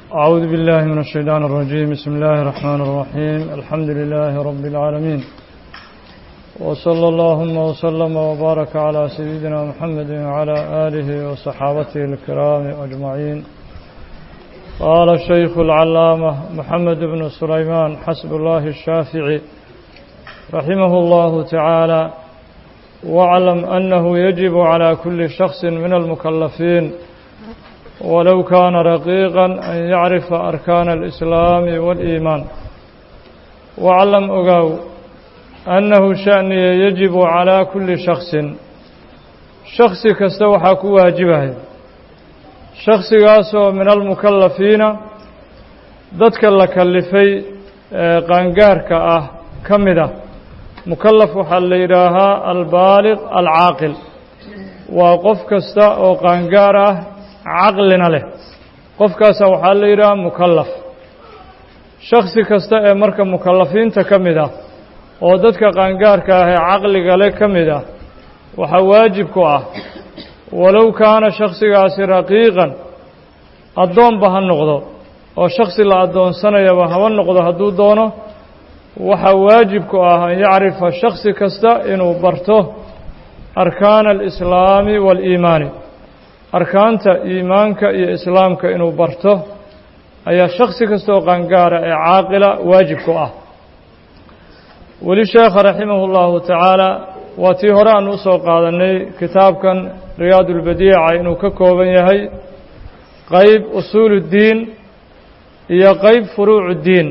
أعوذ بالله من الشيطان الرجيم بسم الله الرحمن الرحيم الحمد لله رب العالمين وصلى اللهم وسلم وبارك على سيدنا محمد وعلى آله وصحابته الكرام أجمعين قال الشيخ العلامة محمد بن سليمان حسب الله الشافعي رحمه الله تعالى واعلم أنه يجب على كل شخص من المكلفين ولو كان رقيقا أن يعرف أركان الإسلام والإيمان واعلم أقاو أنه شأن يجب على كل شخص شخص كستوحى كواجبه شخص قاسو من المكلفين ضدك لكلفي قانقارك أه كمده mukallaf waxaa la yidhaahaa albaaliq alcaaqil waa qof kasta oo qaangaar ah caqlina leh qofkaasa waxaa la yidhahaa mukallaf shaksi kasta ee marka mukallafiinta ka mid ah oo dadka qaangaarka ah ee caqliga leh ka mid ah waxaa waajib ku ah walow kaana shaksigaasi raqiiqan addoonba ha noqdo oo shaksi la addoonsanayaba haba noqdo hadduu doono waxaa waajib ku ah an yacrifa shaksi kasta inuu barto arkaana alislaami waaliimaani arkaanta iimaanka iyo islaamka inuu barto ayaa shaksi kasta oo qaangaara ee caaqila waajib ku ah weli sheekha raximahu llahu tacaala waa tii hore aan usoo qaadanay kitaabkan riyaad ulbadiica inuu ka kooban yahay qeyb usuul uddiin iyo qeyb furuuc uddiin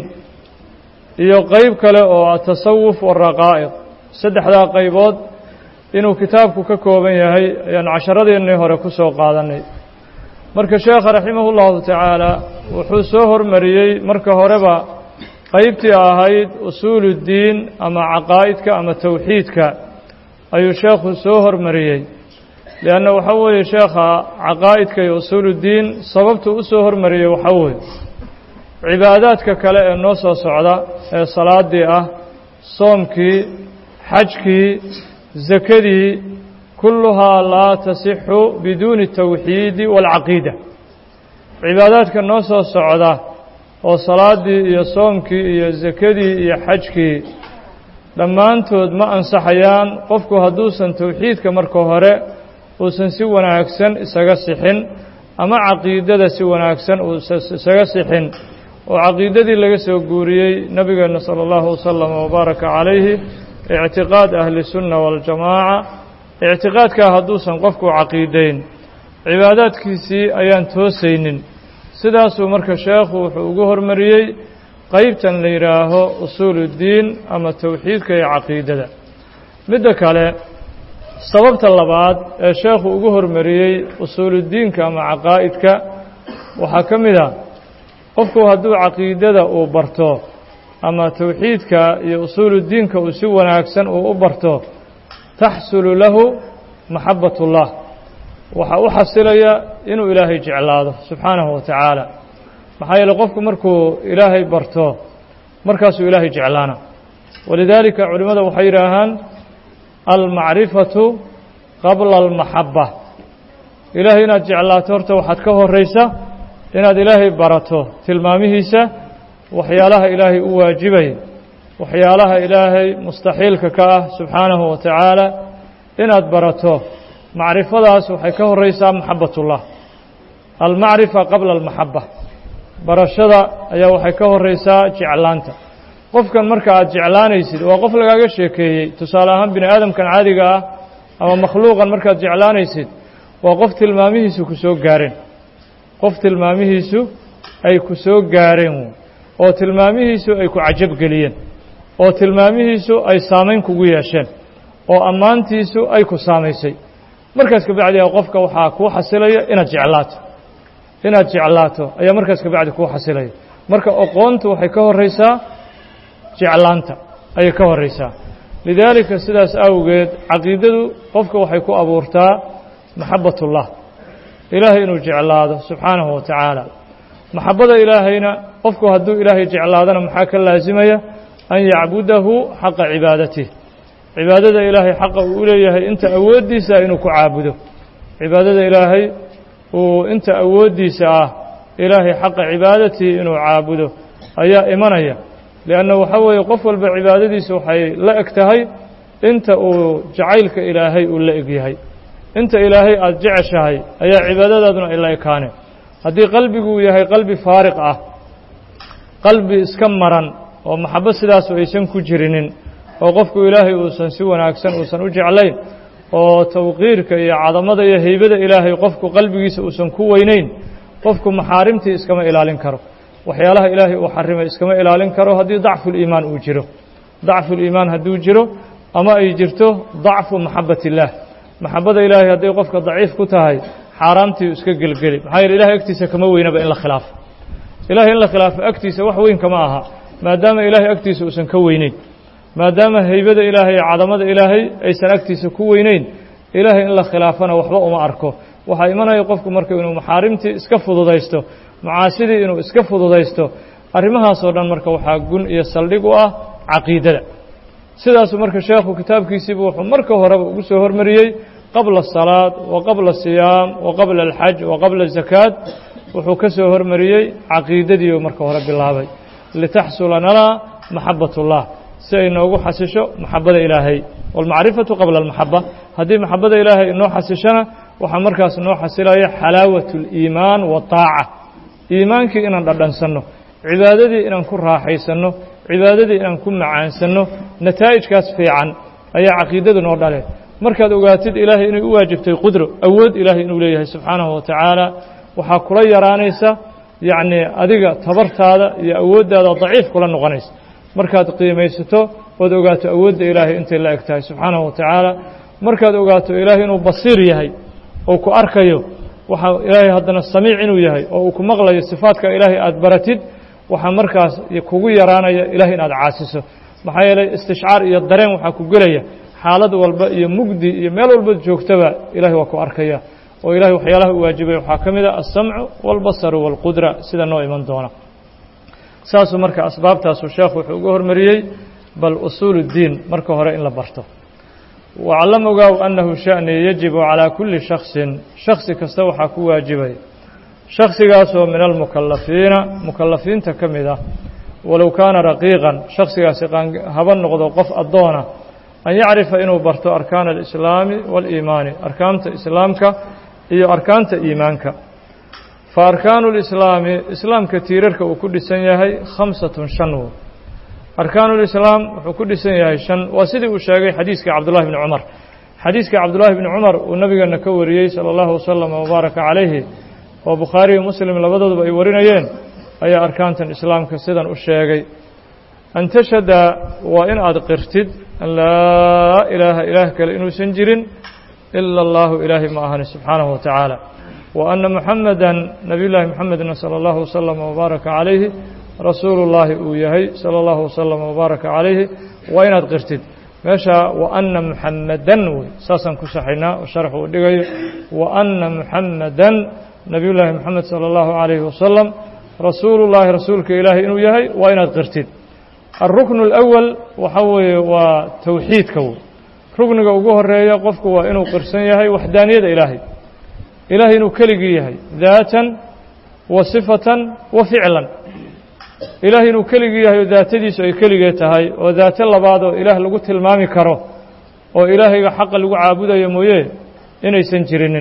iyo qeyb kale oo atasawuf waraqaa'iq saddexdaa qaybood inuu kitaabku ka kooban yahay ayaan casharadiinnii hore ku soo qaadanay marka sheekha raximahu llahu tacaala wuxuu soo hormariyey marka horeba qeybtii ahayd usuuluddiin ama caqaa'idka ama towxiidka ayuu sheekhu soo hormariyey lianna waxaa weeye sheekha caqaa'idka iyo usuuluddiin sababtuu u soo hormariyey waxaa weeye cibaadaadka kale ee noo soo socda ee salaadii ah soomkii xajkii sakadii kulluhaa laa tasixu biduuni tawxiidi waalcaqiida cibaadaadka noo soo socda oo salaadii iyo soomkii iyo sakadii iyo xajkii dhammaantood ma ansaxayaan qofku hadduusan towxiidka marka hore uusan si wanaagsan isaga sixin ama caqiidada si wanaagsan uusan isaga sixin oo caqiidadii laga soo guuriyey nebigeenna sala allahu wasalam wabaaraka calayhi ictiqaad ahli sunna waljamaaca ictiqaadkaa hadduusan qofku caqiidayn cibaadaadkiisii ayaan toosaynin sidaasuu marka sheekhu wuxuu ugu hormariyey qeybtan la yidhaaho usuuluddiin ama towxiidka iyo caqiidada midda kale sababta labaad ee sheekhu ugu hormariyey usuuluddiinka ama caqaa'idka waxaa ka mid a qofku hadduu caqiidada uu barto ama towxiidka iyo usuuluddiinka uu si wanaagsan uu u barto taxsulu lahu maxabbat ullah waxaa u xasilaya inuu ilaahay jeclaado subxaanahu wa tacaala maxaa yeele qofku markuu ilaahay barto markaasuu ilaahay jeclaana walidaalika culimmada waxay yidhaahaan almacrifatu qabla almaxabba ilaahay inaad jeclaato horta waxaad ka horaysa inaad ilaahay barato tilmaamihiisa waxyaalaha ilaahay u waajibaya waxyaalaha ilaahay mustaxiilka ka ah subxaanahu wa tacaala inaad barato macrifadaas waxay ka horeysaa maxabatullah almacrifa qabla almaxaba barashada ayaa waxay ka horeysaa jeclaanta qofkan marka aad jeclaanaysid waa qof lagaaga sheekeeyey tusaale ahaan bini aadamkan caadiga ah ama makhluuqan markaad jeclaanaysid waa qof tilmaamihiisu ku soo gaareen qof tilmaamihiisu ay ku soo gaareen oo tilmaamihiisu ay ku cajabgeliyeen oo tilmaamihiisu ay saamayn kugu yeesheen oo ammaantiisu ay ku saamaysay markaas kabacdi a qofka waxaa kuu xasilaya inaad jeclaato inaad jeclaato ayaa markaas kabacdi kuu xasilaya marka oqoontu waxay ka horeysaa jeclaanta ayay ka horeysaa lidaalika sidaas awgeed caqiidadu qofka waxay ku abuurtaa maxabbatullah ilaahay inuu jeclaado subxaanahu wa tacaala maxabbada ilaahayna qofku hadduu ilaahay jeclaadana maxaa ka laasimaya an yacbudahu xaqa cibaadatih cibaadada ilaahay xaqa uu u leeyahay inta awooddiisa inuu ku caabudo cibaadada ilaahay uu inta awooddiisa ah ilaahay xaqa cibaadatii inuu caabudo ayaa imanaya lianna waxaa weeye qof walba cibaadadiisa waxay la eg tahay inta uu jacaylka ilaahay uu la eg yahay inta ilaahay aada jeceshahay ayaa cibaadadaaduna ay la ekaaneen haddii qalbigu uu yahay qalbi faariq ah qalbi iska maran oo maxabo sidaasu aysan ku jirinin oo qofku ilaahay uusan si wanaagsan uusan u jeclayn oo tawqiirka iyo cadamada iyo heybada ilaahay qofku qalbigiisa uusan ku weynayn qofku maxaarimtii iskama ilaalin karo waxyaalaha ilaahay uu xarimay iskama ilaalin karo haddii dacfuliimaan uu jiro dacfuliimaan hadduu jiro ama ay jirto dacfu maxabat illaah maxabada ilaahay hadday qofka daciif ku tahay xaaraamtii iska gelgeli maxaa yeele ilahay agtiisa kama weynaba in la khilaafo ilahay in la khilaafo agtiisa wax weyn kama aha maadaama ilaahay agtiisa uusan ka weyneyn maadaama heybada ilaahay iyo cadamada ilaahay aysan agtiisa ku weyneyn ilaahay in la khilaafana waxba uma arko waxaa imanaya qofku marka inuu maxaarimtii iska fududaysto macaasidii inuu iska fududaysto arrimahaasoo dhan marka waxaa gun iyo saldhig u ah caqiidada sidaasuu marka sheekhu kitaabkiisiibu wuxuu marka horeba ugu soo hormariyey qabla asalaad wa qabla asiyaam wa qabla alxaj wa qabla azakaad wuxuu ka soo hormariyey caqiidadiiu marka hore bilaabay litaxsula lanaa maxabat ullah si ay noogu xasisho maxabada ilaahay walmacrifatu qabla almaxaba haddii maxabada ilaahay inoo xasishona waxaa markaas noo xasilaya xalaawat اliimaan waطaaca iimaankii inaan dhadhansanno cibaadadii inaan ku raaxaysanno cibaadadii inaan ku macaansanno nataa'ijkaas fiican ayaa caqiidadu noo dhale markaad ogaatid ilaahay inay u waajibtay qudro awood ilaahay inuu leeyahay subxaanahu wa tacaala waxaa kula yaraanaysa yacnii adiga tabartaada iyo awooddaada daciif kula noqonaysa markaad qiimaysato ood ogaato awoodda ilaahay intay la eg tahay subxaanahu wa tacaala markaad ogaato ilaahay inuu basiir yahay oo ku arkayo waxaa ilaahay haddana samiic inuu yahay oo uu ku maqlayo sifaadka ilaahay aada baratid waxaa markaas kugu yaraanaya ilahay inaad caasiso maxaa yeelay istishcaar iyo dareen waxaa ku gelaya xaalad walba iyo mugdi iyo meel walbaad joogtaba ilahay waa ku arkaya oo ilahay waxyaalaha u waajibay waxaa ka mid a alsamcu wاlbasaru wاlqudra sida noo iman doona saasuu marka asbaabtaasuu sheekhu wuxuu uga hormariyey bal usuul اddiin marka hore in la barto waclam ogaaw annahu sha'ni yajibu calaa kulli shaksin shaksi kasta waxaa ku waajibay shaksigaasoo min almukalafiina mukalafiinta ka mid ah walow kaana raqiiqan shaksigaasi haba noqdo qof addoona an yacrifa inuu barto arkaana alislaami waaliimaani arkaanta islaamka iyo arkaanta iimaanka fa arkaanu lislaami islaamka tiirarka uu ku dhisan yahay khamsatun shan wo arkaanu lislaam wuxuu ku dhisan yahay shan waa sidii uu sheegay xadiiskii cabdullahi bni cumar xadiiskii cabdullaahi bni cumar uu nabigeena ka wariyey sala allahu wasalam wabaaraka calayhi oo bukhaariyo muslim labadooduba ay warinayeen ayaa arkaantan islaamka sidan u sheegay an tashhada waa in aad qirtid an laa ilaaha ilaah kale inuusan jirin ila allahu ilaahay ma ahani subxaanahu wa tacaala wa anna muxamedan nabiy llaahi muxamedna sala allahu wasalam wabaaraka calayhi rasuulu llaahi uu yahay sala allahu wasalam wabaaraka calayhi waa inaad qirtid meesha wa anna muxamedan wey saasaan ku saxaynaa oo sharx uu dhigayo wa anna muxamedan nabiy llaahi moxamed salى اllahu عalayhi wasalam rasuulu llaahi rasuulka ilaahay inuu yahay waa inaad qirtid alrukn اlأwal waxa weeye waa towxiidka wey rukniga ugu horeeya qofku waa inuu qirsan yahay waxdaaniyada ilaahay ilaahay inuu keligii yahay daatan wa sifatan wa ficlan ilaahay inuu keligii yahay oo daatadiisu ay keligee tahay oo daato labaad oo ilaah lagu tilmaami karo oo ilaahayga xaqa lagu caabudayo mooye inaysan jirinin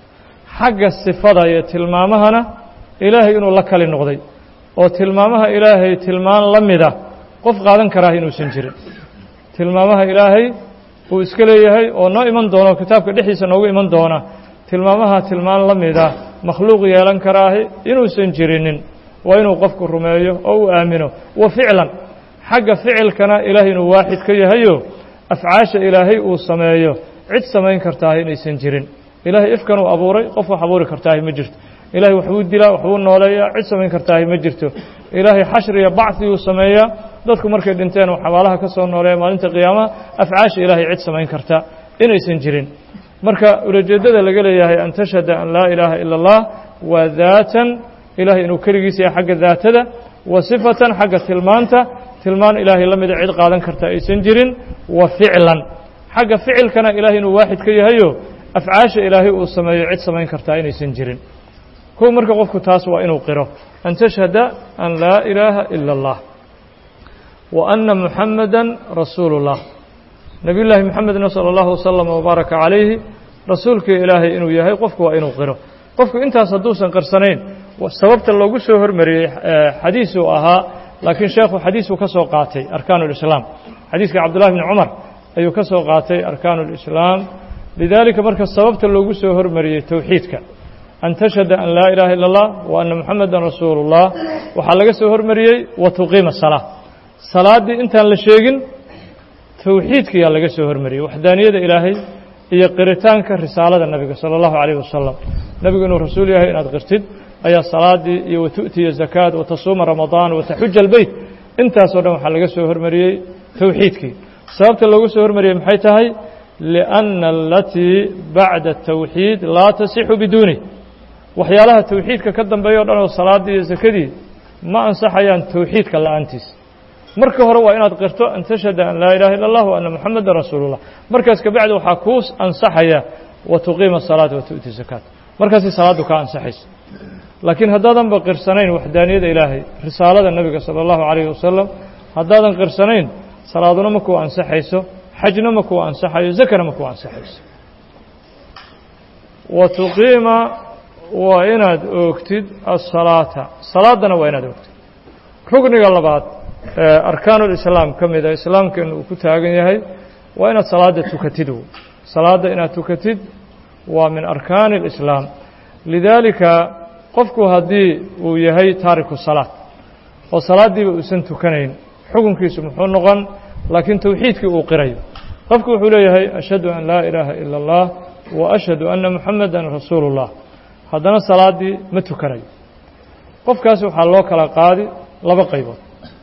xagga sifada iyo tilmaamahana ilaahay inuu la kali noqday oo tilmaamaha ilaahay tilmaan la mida qof qaadan karaa inuusan jirin tilmaamaha ilaahay uu iska leeyahay oo noo iman doono kitaabka dhexdiisa noogu iman doona tilmaamaha tilmaan la mida makhluuq yeelan karaahi inuusan jirinin waa inuu qofku rumeeyo oo uu aamino wa ficlan xagga ficilkana ilaahay inuu waaxid ka yahayo afcaasha ilaahay uu sameeyo cid samayn kartaahi inaysan jirin ilaahay ifkan uu abuuray qof wax abuuri kartaahi ma jirto ilaahay waxbuu dilaa waxbuu nooleeyaa cid samayn kartaahi ma jirto ilaahay xashriya bacdiguu sameeyaa dadku markay dhinteen uu xabaalaha ka soo nooleeya maalinta qiyaamaha afcaasha ilaahay cid samayn karta inaysan jirin marka ulajeeddada laga leeyahay an tashhada an laa ilaaha ila اllah waa daatan ilahay inuu keligiisa yahay xagga daatada wa sifatan xagga tilmaanta tilmaan ilaahay la mida cid qaadan karta aysan jirin wa ficlan xagga ficilkana ilahay inuu waaxid ka yahayo afcaasha ilaahay uu sameeyo cid samayn kartaa inaysan jirin kow marka qofku taas waa inuu qiro an tashhada an laa ilaaha ila اllah wa anna muxamada rasuulu اllah nabiy llaahi moxamedna salى اllahu wasalam wbaaraka calayhi rasuulkii ilaahay inuu yahay qofku waa inuu qiro qofku intaas hadduusan qirsanayn sababta loogu soo hormariyey xadiisuu ahaa laakiin sheekhu xadiisuu ka soo qaatay arkaan اlislaam xadiiska cabdullahi bni cumar ayuu ka soo qaatay arkaan اlislaam lidaalika marka sababta loogu soo hormariyey towxiidka an tashhada an laa ilaaha ila اllah wa anna muxameda rasuulu اllah waxaa laga soo hormariyey wa tuqiima salaa salaaddii intaan la sheegin towxiidkiyaa laga soo hormariyey waxdaaniyada ilaahay iyo qiritaanka risaalada nebiga salى اllahu عalيh wasalam nebigu inuu rasuul yahay inaad qirtid ayaa salaadii iyo watu'tiya zakaad watasuuma ramadaan wataxuja albeyt intaasoo dhan waxaa laga soo hormariyey towxiidkii sababta loogu soo hormariyey maxay tahay liأnna alatii bacda الtowxiid laa tasixu biduunih waxyaalaha towxiidka ka dambeeya o dhan oo salaaddii iyo sakadii ma ansaxayaan towxiidka la'aantiis marka hore waa inaad qirto an tashhada an laa ilaha illa اllah wa anna muxameda rasuulu اllah markaas kabacdi waxaa kuu ansaxaya wa tuqiima الsalaata wa tu'ti zakaat markaasay salaaddu kaa ansaxaysa laakiin haddaadanba qirsanayn waxdaaniyada ilaahay risaalada nebiga salى اllahu عalayh wasalam haddaadan qirsanayn salaaduna ma kuu ansaxayso xajna ma kuu ansaxayo zakana ma kuu ansaxayso wa tuqiima waa inaad oogtid asalaata salaaddana waa inaad oogtid rugniga labaad ee arkaanulislaam ka mida islaamkeenu uu ku taagan yahay waa inaad salaadda tukatid salaadda inaad tukatid waa min arkaani اlislaam lidaalika qofku haddii uu yahay taariku salaad oo salaaddiiba uusan tukanayn xukunkiisu muxuu noqon laakiin towxiidkii uu qirayo qofku wuxuu leeyahay ashhadu an laa ilaaha ila اllah wa ashhadu anna muxameda rasuulu اllah haddana salaaddii ma tukanayo qofkaas waxaa loo kala qaadi laba qaybood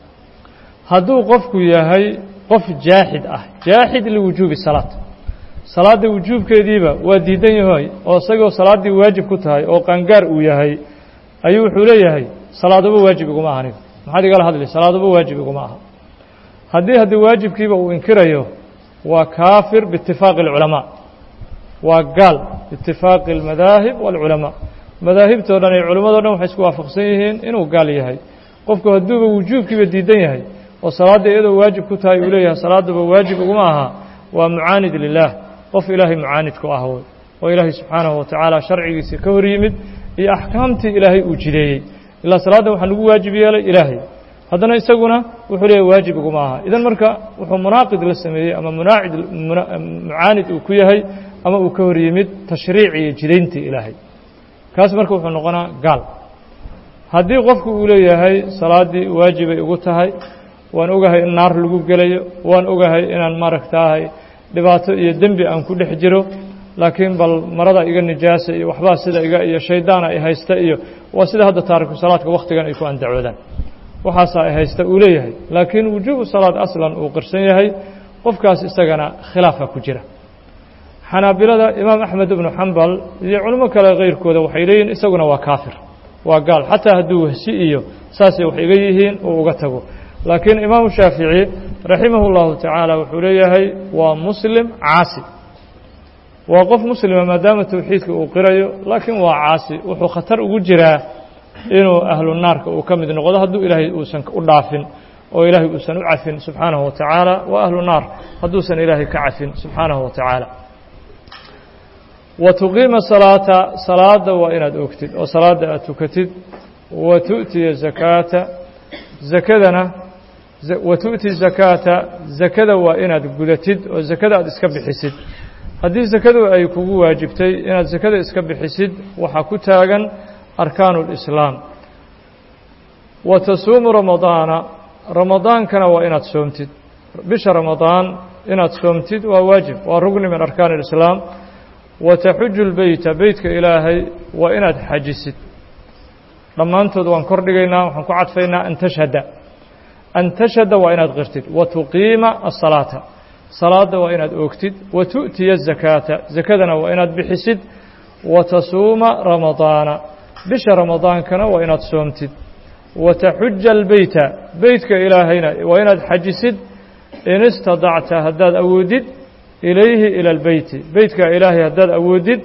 hadduu qofku yahay qof jaaxid ah jaaxid liwujuubi salaad salaadda wujuubkeediiba waa diidan yahay oo isagoo salaaddii waajib ku tahay oo qaangaar uu yahay ayuu wuxuu leeyahay salaaduba waajib iguma aha aniga maxaad igala hadli salaaduba waajib iguma aha haddii haddii waajibkiiba uu inkirayo waa kaafir biitifaaqi اlculamaa waa gaal biitifaaqi اlmadaahib wاlculamaa madaahibtoo dhan iyo culimmadoo dhan waxay isku waafaqsan yihiin inuu gaal yahay qofku hadduuba wujuubkiiba diidan yahay oo salaadda iyadoo waajib ku tahay uu leeyahay salaaduba waajib iguma aha waa mucaanid lilaah qof ilaahay mucaanid ku ah wey oo ilaahay subxaanahu wa tacaala sharcigiisii ka hor yimid iyo axkaamtii ilaahay uu jideeyey ilaa salaadda waxaa lagu waajib yeelay ilaahay haddana isaguna wuxuu leeyahy waajib iguma aha idan marka wuxuu munaaqid la sameeyey ama munaacid mucaanid uu ku yahay ama uu ka hor yimid tashriici iyo jidayntii ilaahay kaas marka wuxuu noqonaa gaal haddii qofku uu leeyahay salaaddii waajibay igu tahay waan ogahay in naar lagu gelayo waan ogahay inaan maaragtaahay dhibaato iyo dembi aan ku dhex jiro laakiin bal marada iga nijaasa iyo waxbaa sida iga iyo shaydaana ay haysta iyo waa sida hadda taariku salaadka wakhtigan ay ku andacoodaan waxaasaa ay haysta uu leeyahay laakiin wujuubu salaad aslan uu qirsan yahay qofkaas isagana khilaafa ku jira xanaabilada imaam axmed ibnu xambal iyo culimo kale kayrkooda waxay leeyihin isaguna waa kaafir waa gaal xataa hadduu wehsi iyo saasay wax iga yihiin uu uga tago laakiin imaamu shaafici raximah اllahu tacaala wuxuu leeyahay waa muslim caasi waa qof muslima maadaama towxiidka uu qirayo laakiin waa caasi wuxuu khatar ugu jiraa inuu ahlu naarka uu ka mid noqdo hadduu ilaahay uusan u dhaafin oo ilaahay uusan u cafin subxaanahu wa tacaala waa ahlu naar hadduusan ilaahay ka cafin subxaanahu wa tacaala wa tuqiima salaata salaada waa inaad ogtid oo salaadda aad tukatid wa tu'tiya zakaata zakadana wa tu'ti zakaata zakada waa inaad gudatid oo zakada aad iska bixisid haddii zakadu ay kugu waajibtay inaad zakada iska bixisid waxaa ku taagan arkaanu اlislaam wa tasuumu ramadaana ramadaankana waa inaad soomtid bisha ramadaan inaad soomtid waa waajib waa rugni min arkaan اlislaam wa taxuju lbeyta beytka ilaahay waa inaad xajisid dhammaantood waan kor dhigaynaa waxaan ku cadfaynaa an tashhada an tashhada waa inaad qirtid wa tuqiima asalaata salaadda waa inaad oogtid wa tu'tiya zakaata zakadana waa inaad bixisid wa tasuuma ramadaana bisha ramadaankana waa inaad soomtid wa taxuja albeyta beytka ilaahayna waa inaad xajisid in istadacta haddaad awoodid ilayhi ila albeyti beytka ilaahay haddaad awoodid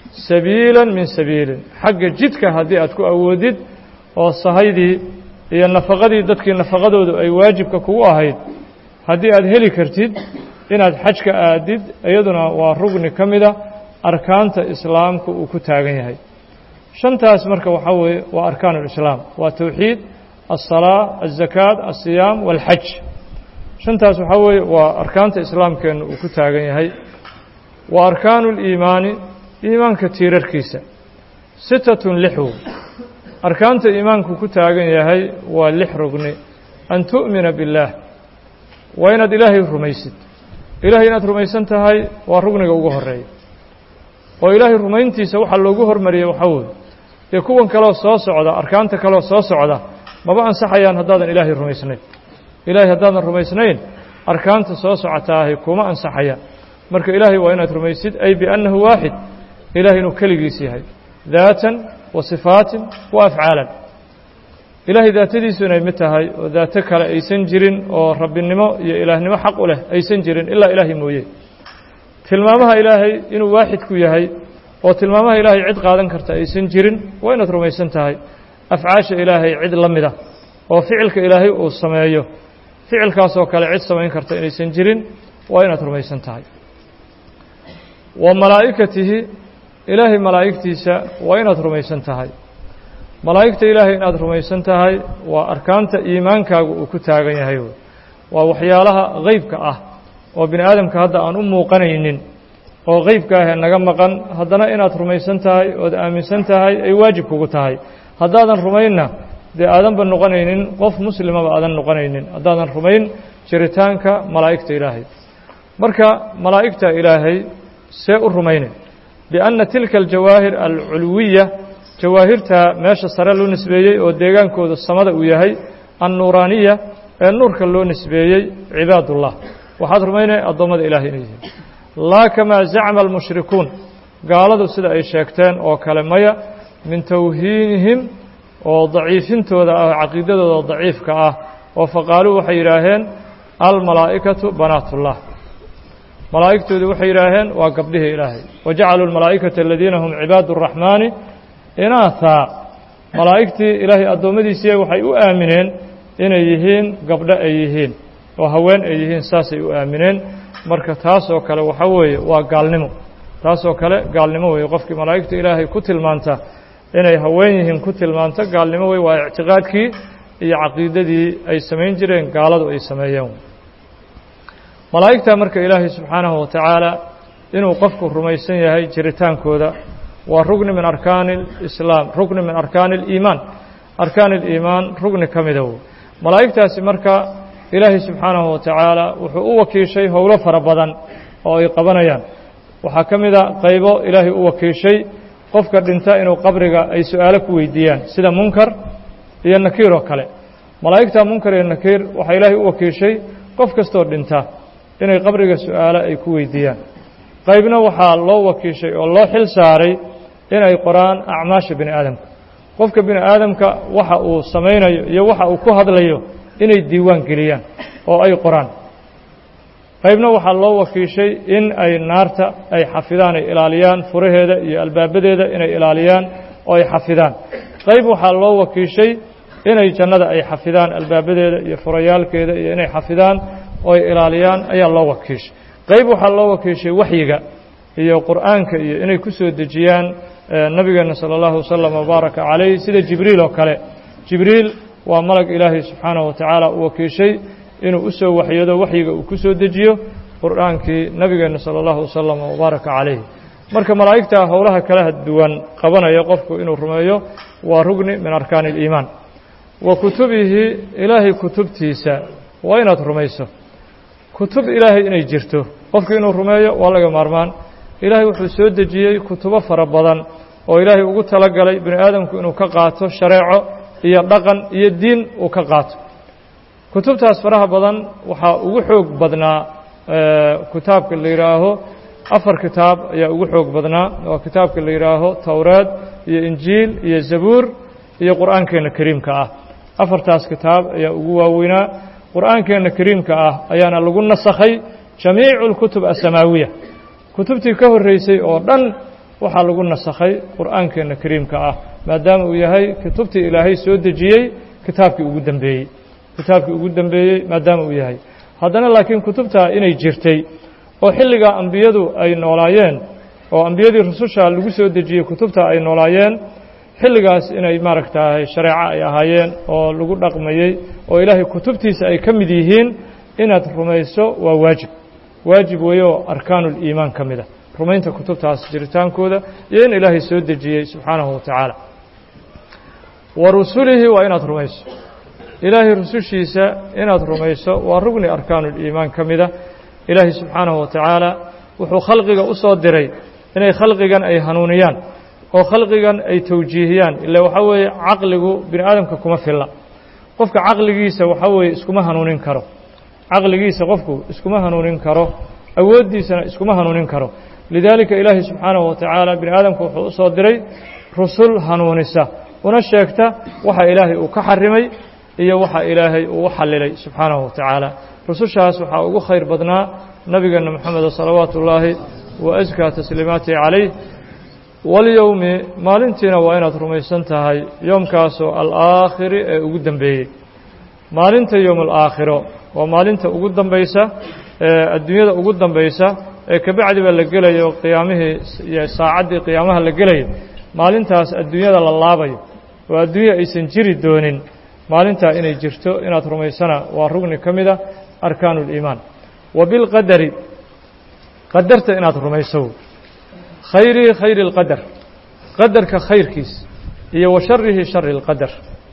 sabiilan min sabiilin xagga jidka haddii aad ku awoodid oo sahaydii iyo nafaqadii dadkii nafaqadoodu ay waajibka kugu ahayd haddii aad heli kartid inaad xajka aadid iyaduna waa rugni ka mida arkaanta islaamka uu ku taagan yahay shantaas marka waxaa weeye waa arkaan ulislaam waa towxiid alsalaa alzakaat alsiyaam waalxaj shantaas waxaa weeye waa arkaanta islaamkeenna uu ku taagan yahay wa arkaanu liimaani iimaanka tiirarkiisa sitatun lixwow arkaanta iimaanku ku taagan yahay waa lix rugni an tu'mina biاllaah waa inaad ilaahay rumaysid ilaahay inaad rumaysan tahay waa rugniga ugu horeeya oo ilaahay rumayntiisa waxaa loogu hormariyey waxaa weeye dee kuwan kaleo soo socda arkaanta kaleo soo socda maba ansaxayaan haddaadan ilaahay rumaysnayn ilaahay haddaadan rumaysnayn arkaanta soo socotaahi kuma ansaxayaan marka ilaahay waa inaad rumaysid ay biannahu waaxid ilahay inuu keligiis yahay daatan wa sifaatin wa afcaalan ilaahay daatadiisu inay mid tahay oo daato kale aysan jirin oo rabbinimo iyo ilaahnimo xaq u leh aysan jirin ilaa ilaahay mooye tilmaamaha ilaahay inuu waaxid ku yahay oo tilmaamaha ilaahay cid qaadan karta aysan jirin waa inaad rumaysan tahay afcaasha ilaahay cid la mida oo ficilka ilaahay uu sameeyo ficilkaasoo kale cid samayn karta inaysan jirin waa inaad rumaysan tahay wa malaa'ikatihi ilaahay malaa'igtiisa waa inaad rumaysan tahay malaa'igta ilaahay inaad rumaysan tahay waa arkaanta iimaankaagu uu ku taagan yahay waa waxyaalaha qeybka ah oo bini aadamka hadda aan u muuqanaynin oo qeybka ahee naga maqan haddana inaad rumaysan tahay ood aaminsan tahay ay waajib kugu tahay haddaadan rumaynna dee aadanba noqonaynin qof muslimaba aadan noqonaynin haddaadan rumayn jiritaanka malaa'igta ilaahay marka malaa'igta ilaahay see u rumaynay bianna tilka aljawaahir alculwiya jawaahirta meesha sare loo nisbeeyey oo deegaankooda samada uu yahay annuuraaniya ee nuurka loo nisbeeyey cibaadullah waxaad rumaynaya addoommada ilahay inay yihiin laa kamaa zacma almushrikuun gaaladu sida ay sheegteen oo kale maya min tawhiinihim oo daciifintooda ah caqiidadooda daciifka ah oo faqaaluu waxay yidhaaheen almalaa'ikatu banaatullah malaa'igtoodu waxay yidhaaheen waa gabdhihii ilaahay wajacaluu almalaa'ikata aladiina hum cibaadu araxmaani inaathaa malaa'igtii ilaahay addoommadiisii waxay u aamineen inay yihiin gabdho ay yihiin oo haween ay yihiin saasay u aamineen marka taasoo kale waxaa weeye waa gaalnimo taasoo kale gaalnimo weeye qofkii malaa'igta ilaahay ku tilmaanta inay haween yihiin ku tilmaanta gaalnimo wey waa ictiqaadkii iyo caqiidadii ay samayn jireen gaaladu ay sameeyeen malaa'igta marka ilaahay subxaanahu wa tacaala inuu qofku rumaysan yahay jiritaankooda waa rugni min arkaani alislaam rugni min arkaani aliimaan arkaan aliimaan rugni ka mida wey malaa'igtaasi marka ilaahay subxaanahu wa tacaala wuxuu u wakiishay howlo fara badan oo ay qabanayaan waxaa ka mida qaybo ilaahay u wakiishay qofka dhinta inuu qabriga ay su-aalo ku weydiiyaan sida munkar iyo nakiir oo kale malaa'igta munkar iyo nakiir waxaa ilaahay u wakiishay qof kastoo dhinta inay qabriga su-aalo ay ku weydiiyaan qaybna waxaa loo wakiishay oo loo xil saaray inay qoraan acmaasha bini aadamka qofka bini aadamka waxa uu samaynayo iyo waxa uu ku hadlayo inay diiwaan geliyaan oo ay qoraan qaybna waxaa loo wakiishay in ay naarta ay xafidaan ay ilaaliyaan furaheeda iyo albaabadeeda inay ilaaliyaan oo ay xafidaan qayb waxaa loo wakiishay inay jannada ay xafidaan albaabadeeda iyo furayaalkeeda iyo inay xafidaan oo ay ilaaliyaan ayaa loo wakiishay qayb waxaa loo wakiishay waxyiga iyo qur'aanka iyo inay ku soo dejiyaan nabigeena salى اllahu wasalam wbaaraka calayh sida jibriil oo kale jibriil waa malag ilaahay subxaanahu wa tacaala u wakiishay inuu u soo waxyado waxyiga uu ku soo dejiyo qur'aankii nabigeena salى اllahu wasalam wbaaraka calayh marka malaa'igta howlaha kalaha duwan qabanaya qofku inuu rumeeyo waa rugni min arkaani اliimaan wa kutubihi ilaahay kutubtiisa waa inaad rumayso kutub ilaahay inay jirto qofku inuu rumeeyo waa laga maarmaan ilaahay wuxuu soo dejiyey kutubo fara badan oo ilaahay ugu talagalay bini aadamku inuu ka qaato shareeco iyo dhaqan iyo diin uu ka qaato kutubtaas faraha badan waxaa ugu xoog badnaa kitaabka la yidhaaho afar kitaab ayaa ugu xoog badnaa waa kitaabka la yidhaaho towraad iyo injiil iyo zabuur iyo qur'aankeenna kariimka ah afartaas kitaab ayaa ugu waaweynaa qur'aankeenna kariimka ah ayaana lagu nasakhay jamiicu اlkutub asamaawiya kutubtii ka horreysay oo dhan waxaa lagu nasakhay qur'aankeenna kariimka ah maadaama uu yahay kutubtii ilaahay soo dejiyey kitaabkii ugu dembeeyey kitaabkii ugu dembeeyey maadaama uu yahay haddana laakiin kutubtaa inay jirtay oo xilligaa ambiyadu ay noolaayeen oo ambiyadii rususha lagu soo dejiyey kutubta ay noolaayeen xilligaas inay maaragtahay shareeco ay ahaayeen oo lagu dhaqmayey oo ilaahay kutubtiisa ay ka mid yihiin inaad rumayso waa waajib waajib weeye oo arkaanuliimaan ka mid a rumaynta kutubtaas jiritaankooda iyo in ilaahay soo dejiyey subxaanahu wa tacaala wa rusulihi waa inaad rumayso ilaahay rusushiisa inaad rumayso waa rugni arkaanuliimaan ka mida ilaahay subxaanahu wa tacaala wuxuu khalqiga u soo diray inay khalqigan ay hanuuniyaan oo khalqigan ay tawjiihiyaan ila waxaa weeye caqligu bini aadamka kuma filla qofka caqligiisa waxaa weeye iskuma hanuunin karo caqligiisa qofku iskuma hanuunin karo awooddiisana iskuma hanuunin karo lidaalika ilaahay subxaanahu wa tacaala bini aadamka wuxuu u soo diray rusul hanuunisa una sheegta waxa ilaahay uu ka xarimay iyo waxa ilaahay uu u xallilay subxaanahu wa tacaala rusushaas waxaa ugu khayr badnaa nabigeena moxameda salawaatu ullaahi wa askaa tasliimaatihi calayh walyowmi maalintiina waa inaad rumaysan tahay yoomkaasoo alaakhiri ee ugu dembeeyey maalinta yowm alaakhiro waa maalinta ugu dambaysa ee adduunyada ugu dambaysa ee kabacdiba la gelayo qiyaamihii iyo saacaddii qiyaamaha la gelayo maalintaas adduunyada la laabayo oo adduunya aysan jiri doonin maalintaa inay jirto inaad rumaysana waa rugni ka mida arkaanu اliimaan wa bilqadari qadarta inaad rumayso khayrihi khayri اlqadar qadarka khayrkiis iyo wa sharihi shari اlqadar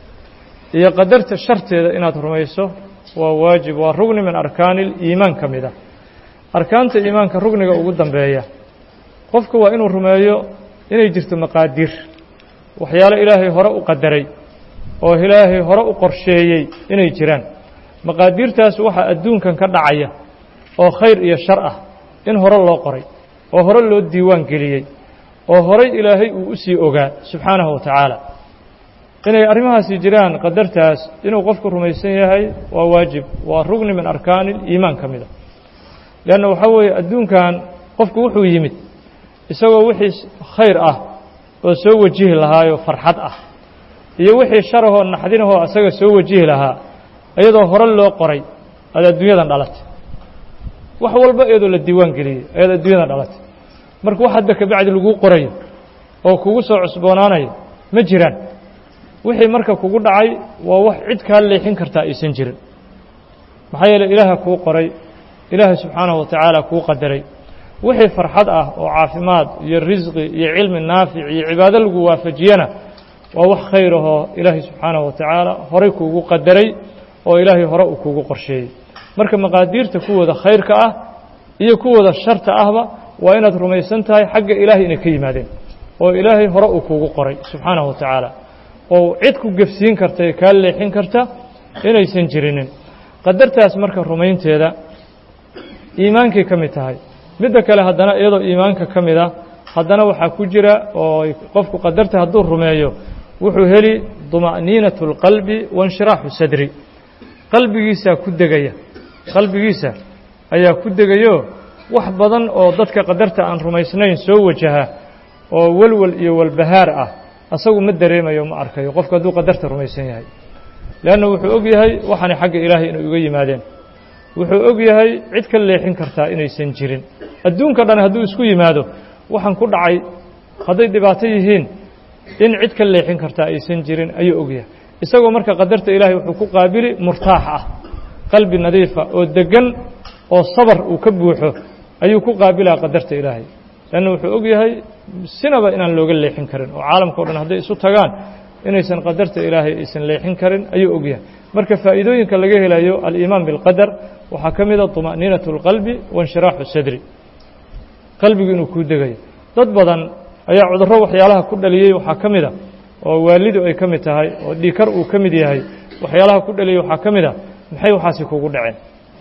iyo qadarta sharteeda inaad rumayso waa waajib waa rugni min arkaani اliimaan ka mida arkaanta iimaanka rugniga ugu dambeeya qofku waa inuu rumeeyo inay jirto maqaadiir waxyaalo ilaahay hore u qadaray oo ilaahay hore u qorsheeyey inay jiraan maqaadiirtaas waxaa adduunkan ka dhacaya oo khayr iyo shar ah in hore loo qoray oo hore loo diiwaan geliyey oo horay ilaahay uu u sii ogaa subxaanahu wa tacaala inay arrimahaasi jiraan qadartaas inuu qofku rumaysan yahay waa waajib waa rugni min arkaani iimaan ka mida leanna waxaa weeye adduunkan qofku wuxuu yimid isagoo wixii khayr ah oo soo wajihi lahaayoo farxad ah iyo wixii sharahoo naxdinahoo asaga soo wajihi lahaa iyadoo hore loo qoray aad adduunyadan dhalatay wax walba iyadoo la diiwaan geliyey ayaad adduunyadan dhalatay marka wax hadda kabacdi laguu qorayo oo kugu soo cusboonaanayo ma jiraan wixii marka kugu dhacay waa wax cid kaa leexin kartaa aysan jirin maxaa yeeley ilaaha kuu qoray ilaahay subxaanahu wa tacaala kuu qadaray wixii farxad ah oo caafimaad iyo risqi iyo cilmi naafic iyo cibaado lagu waafajiyana waa wax khayr ahoo ilaahay subxaanahu wa tacaala horay kuugu qadaray oo ilaahay hore uu kuugu qorsheeyey marka maqaadiirta kuwooda khayrka ah iyo kuwooda sharta ahba waa inaad rumaysan tahay xagga ilaahay inay ka yimaadeen oo ilaahay hore uu kuugu qoray subxaanahu wa tacaala oo cid ku gefsiin karta ee kaa leexin karta inaysan jirinin qadartaas marka rumaynteeda iimaankay ka mid tahay midda kale haddana iyadoo iimaanka ka mid a haddana waxaa ku jira oo qofku qadarta hadduu rumeeyo wuxuu heli duma'niinatu اlqalbi wainshiraaxu sadri qalbigiisaa ku degaya qalbigiisa ayaa ku degayo wax badan oo dadka qadarta aan rumaysnayn soo wajaha oo welwel iyo walbahaar ah asagu ma dareemayo ma arkayo qofku hadduu qadarta rumaysan yahay leanna wuxuu og yahay waxaana xagga ilaahay inay uga yimaadeen wuxuu og yahay cid ka leexin kartaa inaysan jirin adduunka dhan hadduu isku yimaado waxaan ku dhacay hadday dhibaato yihiin in cid ka leexin kartaa aysan jirin ayuu og yahay isagoo marka qadarta ilaahay wuxuu ku qaabili murtaax ah qalbi nadiifa oo deggan oo sabar uu ka buuxo ayuu ku qaabilaa qadarta ilaahay leanna wuxuu og yahay sinaba inaan looga leexin karin oo caalamka o dhan hadday isu tagaan inaysan qadarta ilaahay aysan leexin karin ayuu og yahay marka faa'iidooyinka laga helayo aliimaan bilqadar waxaa ka mida طuma'niinatu اlqalbi wainshiraaxu sadri qalbigu inuu kuu degayo dad badan ayaa cudurro waxyaalaha ku dhaliyey waxaa ka mida oo waalidu ay ka mid tahay oo dhiikar uu ka mid yahay waxyaalaha ku dhaliyey waxaa ka mid a maxay waxaasi kugu dhaceen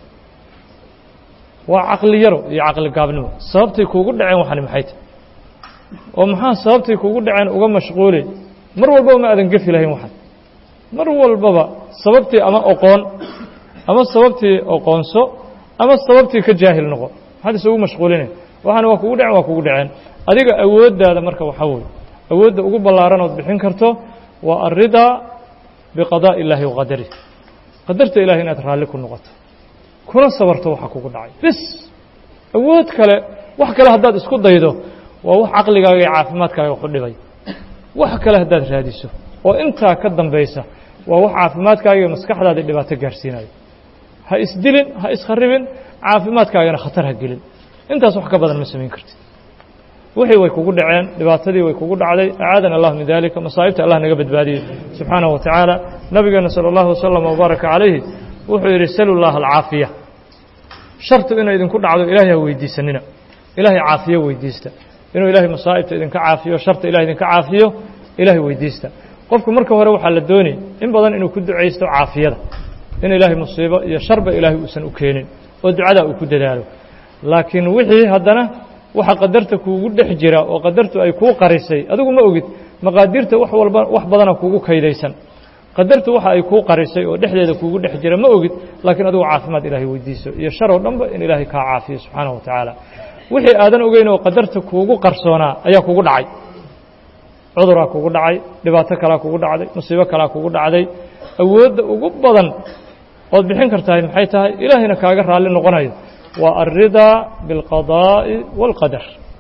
waa caqli yaro iyo caqli gaabnimo sababtay kuugu dhaceen waxani maxay tahy oo maxaa sababtay kuugu dhaceen uga mashquuli mar walbaba ma aadan gefi lahayn waxan mar walbaba sababtii ama oqoon ama sababtii oqoonso ama sababtii ka jaahil noqo maxaad isugu mashquulinay waxaana waa kugu dhacen waa kugu dhaceen adiga awooddaada marka waxaa weeye awoodda ugu ballaaran ood bixin karto waa alridaa biqadaa'i illaahi wa qadarih qadarta ilahay inaad raalli ku noqoto kuna sabarto waxa kugu dhacay bis awood kale wax kale haddaad isku daydo waa wax caqligaaga iyo caafimaadkaaga ku dhibay wax kale haddaad raadiso oo intaa ka dambaysa waa wax caafimaadkaaga iyo maskaxdaada dhibaato gaarsiinayo ha isdilin ha iskharibin caafimaadkaagana khatar ha gelin intaas wax ka badan ma samayn kartid wixii way kugu dhaceen dhibaatadii way kugu dhacday acaadana allah min dalika masaa'ibta allah naga badbaadiyey subxaanahu wa tacaala nabigeena sala allahu wasalam wabaaraka calayhi wuxuu yidhi salu llaha alcaafiya shartu inay idinku dhacdo ilaahay ha weydiisanina ilaahay caafiyo weydiista inuu ilaahay masaa'ibta idinka caafiyo sharta ilahay idinka caafiyo ilaahay weydiista qofku marka hore waxaa la doonayay in badan inuu ku ducaysto caafiyada in ilaahay musiibo iyo sharba ilaahay uusan u keenin oo ducadaa uu ku dadaalo laakiin wixii haddana waxa qadarta kuugu dhex jira oo qadartu ay kuu qarisay adigu ma ogid maqaadiirta wax walba wax badana kuugu kaydaysan qadartu waxa ay kuu qarisay oo dhexdeeda kuugu dhex jira ma ogid laakiin adigu caafimaad ilaahay weydiiso iyo shar oo dhanba in ilaahay kaa caafiyo subxaanahu wa tacaala wixii aadan ogeyn oo qadarta kuugu qarsoonaa ayaa kugu dhacay cuduraa kugu dhacay dhibaato kalaa kugu dhacday musiibo kalaa kugu dhacday awoodda ugu badan ood bixin kartahay maxay tahay ilaahayna kaaga raalli noqonayo waa alridaa biاlqadaa'i wاlqadar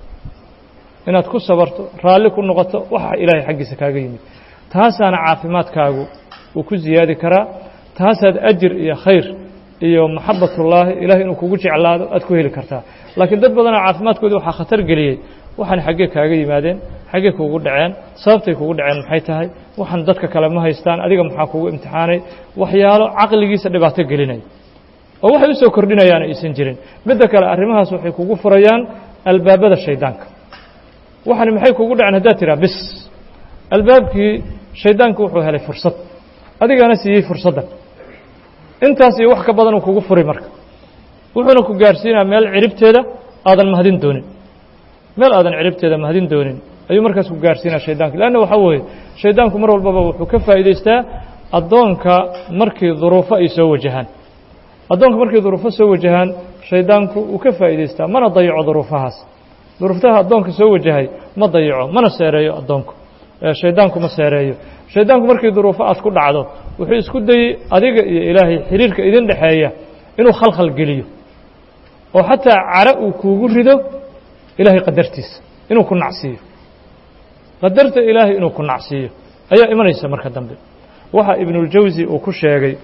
inaad ku sabarto raalli ku noqoto waxa ilaahay xaggiisa kaaga yimid taasaana caafimaadkaagu uu ku ziyaadi karaa taasaad ajir iyo khayr iyo maxabatullaahi ilahay inuu kugu jeclaado aad ku heli kartaa laakiin dad badanoo caafimaadkoodii waxaa khatar geliyey waxaan xaggee kaaga yimaadeen xaggee kuugu dhaceen sababtay kugu dhaceen maxay tahay waxaan dadka kale ma haystaan adiga maxaa kugu imtixaanay waxyaalo caqligiisa dhibaato gelinaya oo waxay u soo kordhinayaan aysan jirin midda kale arrimahaas waxay kugu furayaan albaabada shaydaanka waxani maxay kugu dhaceen haddaad tiraa bis albaabkii shaydaanku wuxuu helay fursad adigana siiyey fursaddan intaas iyo wax ka badan uu kugu furi marka wuxuuna ku gaarsiinaya meel ciribteeda aadan mahadin doonin meel aadan ciribteeda mahadin doonin ayuu markaas ku gaarsiinaya shaydaanka leanna waxaa weeye shaydaanku mar walbaba wuxuu ka faa'iidaystaa addoonka markii duruufo ay soo wajahaan addoonka markay duruufo soo wajahaan shaydaanku uu ka faa'iidaystaa mana dayaco duruufahaas duruuftaha addoonka soo wajahay ma dayaco mana seereeyo addoonku shaydaanku ma seereeyo shaydaanku markii duruufo aad ku dhacdo wuxuu isku dayey adiga iyo ilaahay xiriirka idin dhexeeya inuu khalkhal geliyo oo xataa cara uu kuugu rido ilaahay qadartiisa inuu ku nacsiiyo qadarta ilaahay inuu ku nacsiiyo ayaa imanaysa marka dambe waxa ibnuاljawsi uu ku sheegay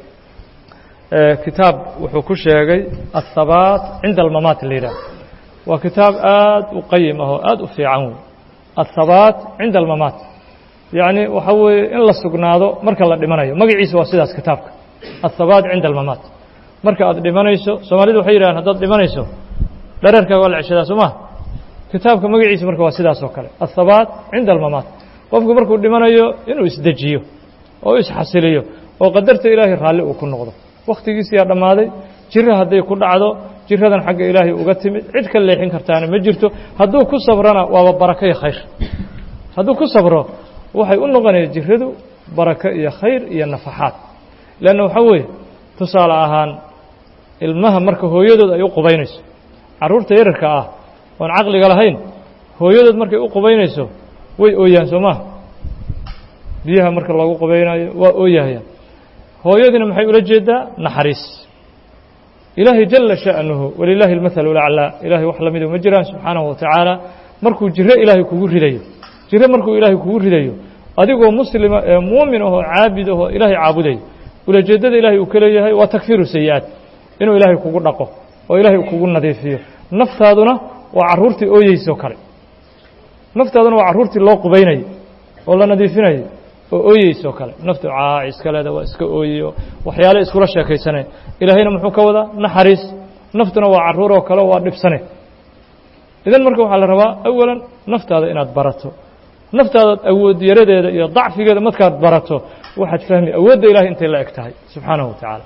kitaab wuxuu ku sheegay aلthabaat cinda almamaat la yidhaah waa kitaab aad u qayim ah oo aad u fiican wey aلthabaat cinda almamaat yacni waxa weeye in la sugnaado marka la dhimanayo magaciisa waa sidaas kitaabka aلthabaat cinda almamaat marka aad dhimanayso soomaalidu waxay yidhahaan haddaad dhimanayso dhareerkaaga waa la ceshadaa soo maha kitaabka magaciisa marka waa sidaas oo kale aلthabaat cinda almamaat qofku markuu dhimanayo inuu isdejiyo oo isxasiliyo oo qadarta ilaahay raalli uu ku noqdo wakhtigiisiyaa dhammaaday jiro hadday ku dhacdo jiradan xagga ilaahay uga timid cid ka leexin kartaana ma jirto hadduu ku sabrana waaba barako iyo khayr hadduu ku sabro waxay u noqonaya jiradu barako iyo khayr iyo nafaxaad leanna waxaa weeye tusaale ahaan ilmaha marka hooyadood ay u qubaynayso carruurta yararka ah oon caqliga lahayn hooyadood markay u qubaynayso way ooyaan soo maha biyaha marka loogu qubaynayo waa ooyahayaan hooyadiina maxay ula jeedaa naxariis ilaahay jala sha'nuhu walilaahi almathalu laclaa ilaahay wax lamidu ma jiraan subxaanahu wa tacaala markuu jiro ilaahay kugu ridayo jiro markuu ilaahay kugu ridayo adigoo muslima ee muumin ahoo caabid ahoo ilaahay caabudayo ulajeeddada ilaahay uu ka leeyahay waa takfiiru sayi-aad inuu ilaahay kugu dhaqo oo ilaahay kugu nadiifiyo naftaaduna waa carruurtii ooyeysoo kale naftaaduna waa carruurtii loo qubaynayo oo la nadiifinayo oo ooyeysoo kale naftu caac iska leeda waa iska ooyeyo waxyaale iskula sheekaysanay ilaahayna muxuu ka wadaa naxariis naftuna waa carruur oo kale waa dhibsane idan marka waxaa la rabaa awalan naftaada inaad barato naftaada awood yaradeeda iyo dacfigeeda markaad barato waxaad fahmi awoodda ilahay intay la eg tahay subxaanahu wa tacaala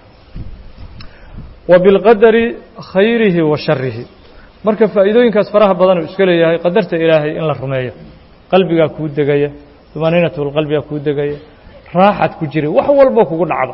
wa bilqadari khayrihi wa sharihi marka faa'iidooyinkaas faraha badan uu iska leeyahay qadarta ilaahay in la rumeeyo qalbigaa kuu degaya dumaaniinatulqalbigaa kuu degaya raaxad ku jira wax walboo kugu dhacdo